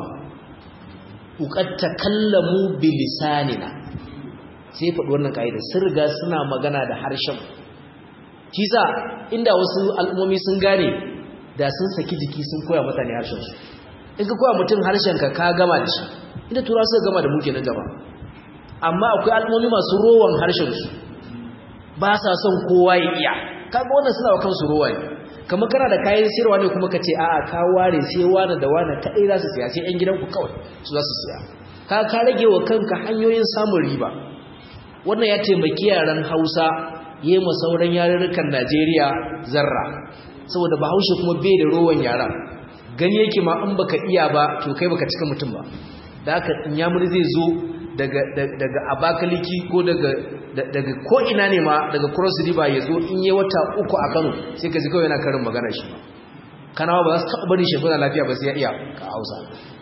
uqat takallamu bilisanina sai faɗi wannan kaida sun riga suna magana da harshen kisa inda wasu al'ummomi sun gane da sun saki jiki sun koya mutane harshen su in ka koya mutum harshen ka ka gama da shi inda tura suka gama da muke na gaba amma akwai al'ummomi masu rowan harshen su ba sa son kowa ya iya kaga wannan suna wa kansu rowa ne kamar kana da kayan sirwa ne kuma ka ce a'a ka ware sai wani da wani kadai za su siya sai yan gidanku kawai su za su siya ka ka rage wa kanka hanyoyin samun riba wannan ya taimaki yaran hausa yi ma sauran yarurrukan najeriya zarra saboda bahaushe kuma bai da rowan yaran gani yake ma in baka iya ba to kai baka cika mutum ba da haka inyamuri zai zo daga daga abakaliki ko daga daga ko ina ne ma daga cross river ya zo in yi wata uku a kano sai ka ji kawai yana karin magana shi kanawa ba za su taɓa bari shi lafiya ba sai ya iya ka hausa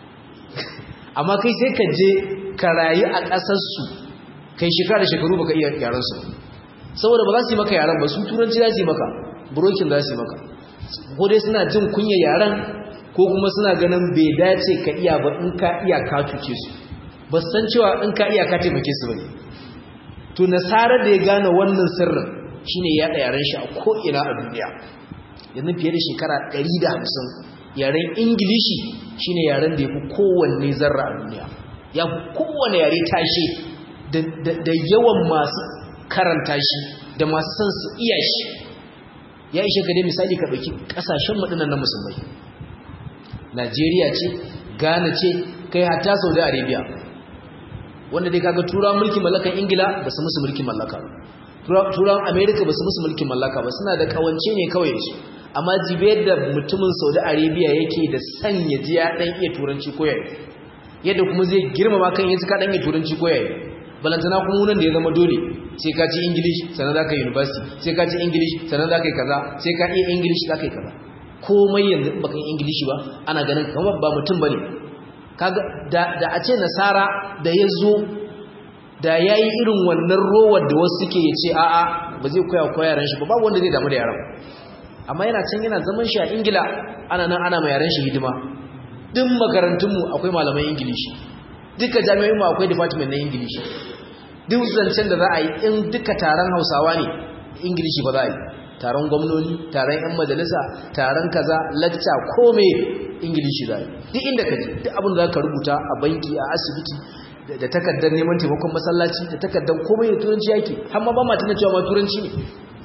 amma kai sai ka je ka rayu a ƙasarsu kai shekara da shekaru baka iya yaransu saboda ba za su yi maka yaran ba su turanci za su yi maka burokin za su yi maka ko dai suna jin kunya yaran ko kuma suna ganin bai dace ka iya ba in ka iya ka cuce su ba san cewa in ka iya ka taimake su bane to nasarar da ya gane wannan sirrin shine ya da yaran shi a ko ina a duniya yanzu fiye da shekara 150 yaren ingilishi shine yaren da ya fi kowanne zarra a duniya ya fi kowane yare tashe da yawan masu karanta shi da masu son su iya shi ya ishe ka dai misali ka ɗauki ƙasashen maɗinan na musulmai najeriya ce ghana ce kai hatta saudi arabia wanda dai kaga turawan mulkin mallakan ingila ba su musu mulkin mallaka turawan america ba su musu mulkin mallaka ba suna da kawance ne kawai su amma jibe yadda mutumin saudi arabia yake da sanya ji ya ɗan iya turanci koyayi yadda kuma zai girmama kan yanzu ka ɗan iya turanci koyayi balantana kuma wunan da ya zama dole sai ka ci english sannan za ka yi university sai ka ci english sannan za ka yi kaza sai ka iya english za ka yi kaza komai yanzu in baka yi english ba ana ganin kamar ba mutum bane kaga da da a ce nasara da ya zo da ya yi irin wannan rowar da wasu suke ya ce a'a ba zai koya koya yaran shi ba babu wanda zai damu da yaran amma yana can yana zaman shi a ingila ana nan ana ma yaran shi hidima duk makarantunmu akwai malaman ingilishi duka jami'o'in mu akwai department na ingilishi duk zancen da za a yi in duka taron hausawa ne ingilishi ba za a yi taron gwamnoni taron 'yan majalisa taron kaza lacca kome ingilishi za a yi duk inda ka ji duk abin da za ka rubuta a banki a asibiti da takardar neman taimakon masallaci da takardar komai da turanci yake har ma ba ma tana cewa ma turanci ne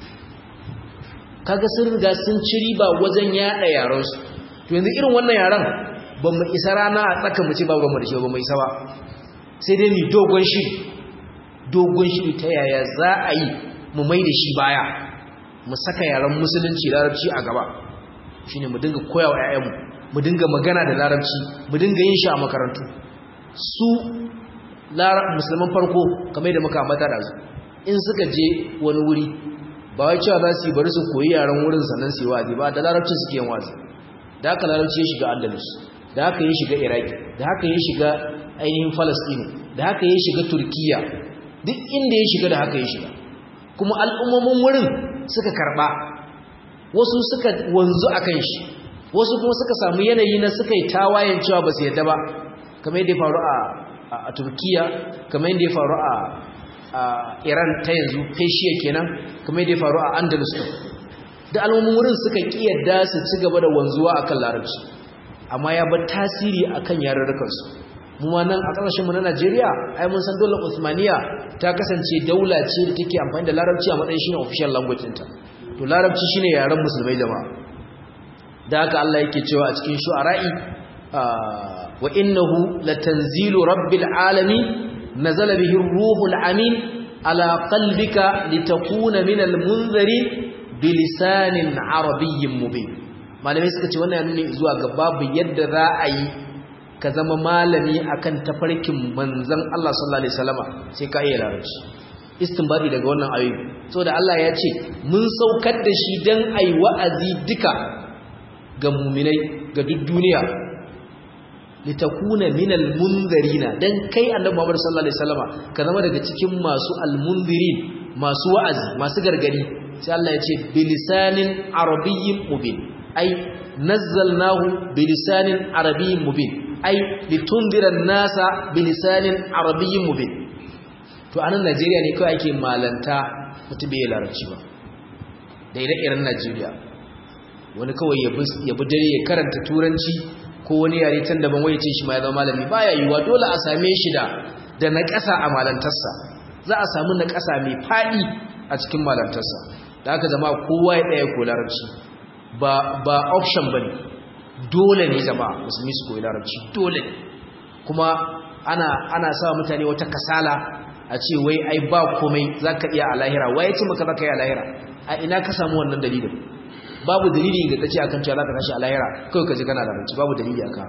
kaga sun riga sun ci riba wajen yaɗa yaransu to yanzu irin wannan yaran ba mu isa rana a tsaka mu ce ba mu da shi ba mu isa ba sai dai ni dogon shiri dogon shiri ta yaya za a yi mu mai da shi baya mu saka yaran musulunci larabci a gaba shine mu dinga koya wa 'ya'yanmu mu dinga magana da larabci mu dinga yin shi a makarantu su musulman farko kamar da muka ambata da su in suka je wani wuri ba wai cewa za su yi bari su koyi yaran wurin sannan su yi wazi ba da larabci suke yin wazi da haka larabci ya shiga andalus da haka ya shiga iraki da haka ya shiga ainihin falastini da haka ya shiga turkiya duk inda ya shiga da haka ya shiga kuma al'ummomin wurin suka karba wasu suka wanzu a kan shi wasu kuma suka samu yanayi na suka yi tawayen cewa ba su yadda ba kamar yadda ya faru a turkiya kamar yadda ya faru a iran ta yanzu feshiya kenan kamar yadda ya faru a andalus da al'ummomin wurin suka ƙi yadda su ci gaba da wanzuwa akan larabci amma ya bar tasiri akan yarurrukansu mu ma nan a ƙasashen mu na Najeriya ai mun san daular Uthmaniya ta kasance daula ce da take amfani da larabci a matsayin shine official language ɗinta to larabci shine yaren musulmai jama'a da haka Allah yake cewa a cikin shu'ara'i wa innahu latanzilu rabbil alamin nazala bihi ruhul amin ala qalbika litakuna minal munzirin bilisanin arabiyyin mubin malamai suka ce wannan ya nuna zuwa ga babu yadda za a yi ka zama malami akan tafarkin manzon Allah sallallahu alaihi wasallama sai ka iya larabci istinbadi daga wannan ayoyi saboda Allah ya ce mun saukar da shi dan ai wa'azi duka ga mu'minai ga duk duniya litakuna minal munzirina dan kai annabi Muhammad sallallahu alaihi wasallama ka zama daga cikin masu almunzirin masu wa'azi masu gargadi sai Allah ya ce bilisanin arabiyyin mubin ai nazzalnahu bilisanin arabiyyin mubin ai litundiran nasa bilisanin arabiyyin mubin to anan Najeriya ne kawai ake malanta mutum bai larabci ba da ire-iren Najeriya wani kawai ya bi dare ya karanta turanci ko wani yare can daban waye ce shi ma ya zama malami baya yiwa dole a same shi da da naƙasa a malantarsa za a samu naƙasa mai faɗi a cikin malantarsa da aka zama kowa ya ɗaya ko larabci ba ba option bane dole ne zama musulmi su koyi larabci dole ne kuma ana ana sa mutane wata kasala a ce wai ai ba komai zaka iya a lahira waye ce maka zaka iya a lahira a ina ka samu wannan dalilin babu dalili ga tace akan cewa zaka tashi a lahira kai ka je kana larabci babu dalili akan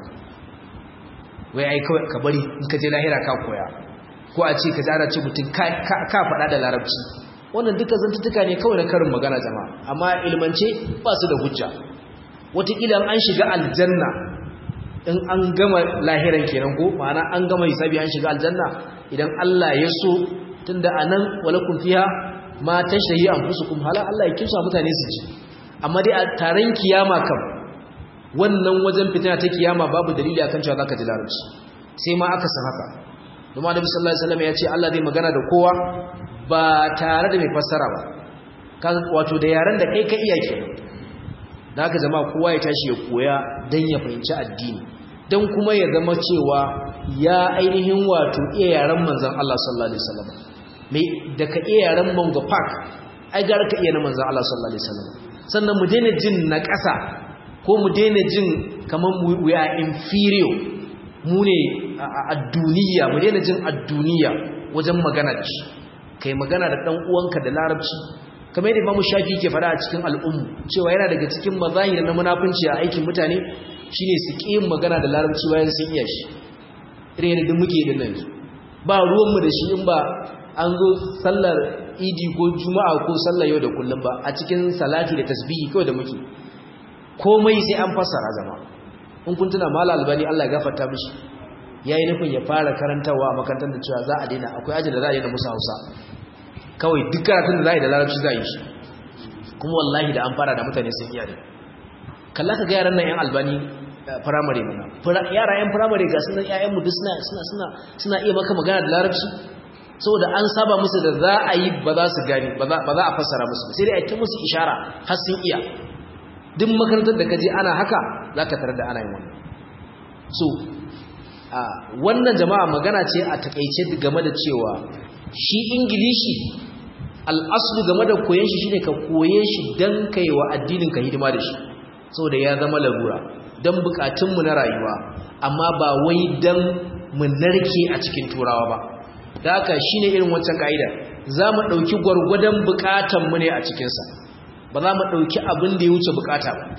wai ai kawai ka bari in ka je lahira ka koya ko a ce ka zara ce mutum ka faɗa da larabci wannan duka zantuttuka ne kawai na karin magana jama'a amma ilmance ba su da hujja wataƙila an shiga aljanna in an gama lahiran kenan ko ma'ana an gama hisabi an shiga aljanna idan Allah ya so tunda anan walakum fiha ma tashtahi anfusukum hala Allah ya kimsa mutane su ji amma dai a taron kiyama kam wannan wajen fitina ta kiyama babu dalili akan cewa zaka ji larabci sai ma aka san haka domin Annabi sallallahu alaihi wasallam ya ce Allah zai magana da kowa ba tare da mai fassara ba wato da yaren da kai ka iya ke da haka zama kowa ya tashi ya koya don ya fahimci addini don kuma ya zama cewa ya ainihin wato iya yaren manzan Allah sallallahu alaihi wasallam mai da ka iya yaren Mongo Park ai gara ka iya na manzan Allah sallallahu alaihi wasallam sannan mu daina jin na ƙasa ko mu daina jin kamar we are inferior mu ne a duniya mu daina jin a duniya wajen magana da shi kai magana da dan uwanka da larabci kamar yadda Imam Shafi ke fara a cikin al'ummu cewa yana daga cikin mazahir na munafunci a aikin mutane shine su ƙi magana da larabci bayan sun iya shi irin yadda muke din nan ba ruwan mu da shi in ba an zo sallar idi ko juma'a ko sallar yau da kullum ba a cikin salati da tasbihi kawai da muke komai sai an fassara zama in kun tuna mala albani Allah ya gafarta mishi yayi nufin ya fara karantawa a makarantar da cewa za a daina akwai ajin da za a daina musu Hausa kawai duk karatun da za a yi da larabci za a yi shi kuma wallahi da an fara da mutane sun iya ne kalla ka ga yaran nan yan albani firamare mana yara yan firamare ga sunan ƴaƴanmu duk suna suna suna suna iya maka magana da larabci saboda an saba musu da za a yi ba za su gani ba za a fassara musu sai dai a ta musu ishara har sun iya duk makarantar da kaje ana haka za ka tarar da ana yin wannan so wannan jama'a magana ce a takaice game da cewa shi ingilishi al'aslu game da koyon shi shine ka koye shi don kai wa addinin ka hidima da shi saboda ya zama larura don bukatunmu na rayuwa amma ba wai don mu narke a cikin turawa ba da haka shine irin wancan ka'ida za mu ɗauki gwargwadon bukatanmu ne a cikinsa ba za mu ɗauki abin da ya wuce bukata ba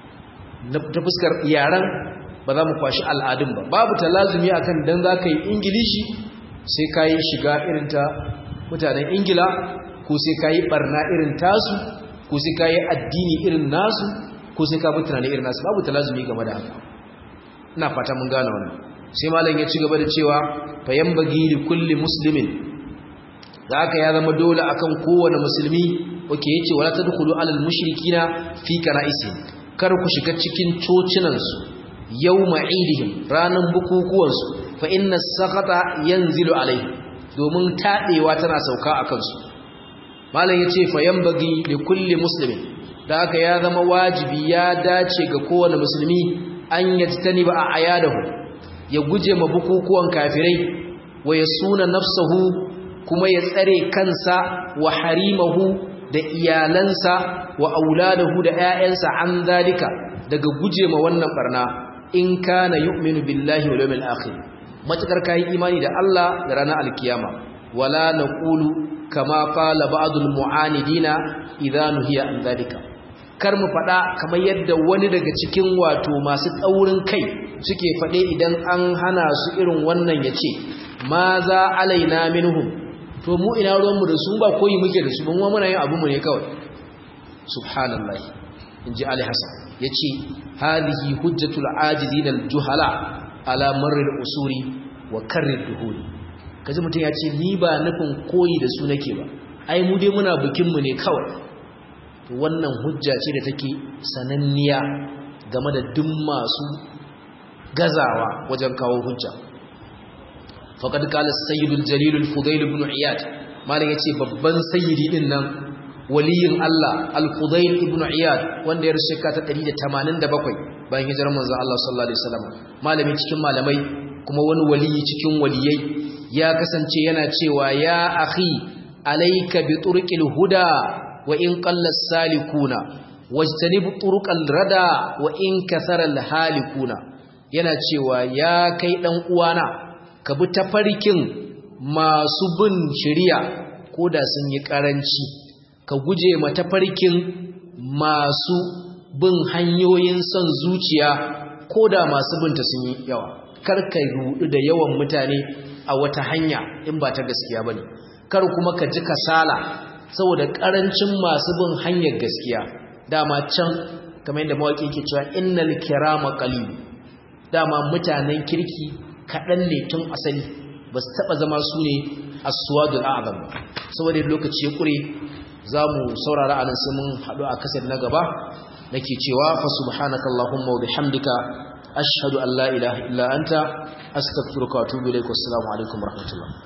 ta fuskar yaren ba za mu kwashi al'adun ba babu talazumi akan dan za ka yi ingilishi sai ka yi shiga irin ta mutanen ingila ko sai ka yi barna irin tasu ko sai ka yi addini irin nasu ko sai ka bi tunanin irin nasu babu talazumi game da haka ina fata mun gane wannan sai malam ya ci gaba da cewa fayan bagi li kulli muslimin da haka ya zama dole akan kowane musulmi wake yace wala tadkhulu alal mushrikina fi kana'isi kar ku shiga cikin cocinansu yawma idihim ranan bukukuwansu fa inna sakata yanzilu alai domin tadewa tana sauka akan su malam yace fa yanbaghi li kulli muslimin da haka ya zama wajibi ya dace ga kowane musulmi an yajtaniba a ayadahu ya guje ma bukukuwan kafirai wa yasuna nafsahu kuma ya tsare kansa wa harimahu da iyalansa wa auladahu da ƴaƴansa an zalika daga guje ma wannan barna in kana yu'minu billahi wal yawmil akhir matakar kai imani da Allah da ranar alkiyama wala naqulu kama qala ba'dul mu'anidina idza nuhiya an zalika kar mu fada kamar yadda wani daga cikin wato masu tsaurin kai suke fade idan an hana su irin wannan yace ma za alaina minhum to mu ina ruwanmu da su ba koyi muke da su ban wa muna yin abinmu ne kawai subhanallah inji ali hasan yace hadhihi hujjatul ajizin aljuhala ala marr usuri wa karr duhuri kaji mutun yace ni ba nufin koyi da su nake ba ai mu dai muna bikin mu ne kawai to wannan hujja ce da take sananniya game da duk masu gazawa wajen kawo hujja faqad qala as-sayyid al-jalil al-fudayl ibn iyad malan yace babban sayyidi din nan waliyin Allah al-fudayl ibn iyad wanda ya rushe ka ta 187 bayan hijirar manzo Allah sallallahu alaihi wasallam malami cikin malamai kuma wani waliyi cikin waliyai ya kasance yana cewa ya akhi alayka bi turqil huda wa in qalla salikuna wajtanib turqal rada wa in kathara al-halikuna yana cewa ya kai dan uwana ka bi tafarkin masu bin shari'a ko da sun yi karanci ka guje ma tafarkin masu bin hanyoyin son zuciya ko da masu binta sun yi yawa kar ka rudu da yawan mutane a wata hanya in ba ta gaskiya bane kar kuma ka ji kasala saboda karancin masu bin hanyar gaskiya dama can kamar yadda mawaki yake cewa innal kirama qalil dama mutanen kirki kaɗan ne tun asali ba su taɓa zama su ne aswadul a'zam saboda lokaci ya ƙure za mu saurara a nan sai mun haɗu a kasar na gaba nake cewa fa subhanaka allahumma wa bihamdika ashhadu an la ilaha illa anta astaghfiruka wa atubu ilaik wassalamu alaikum warahmatullahi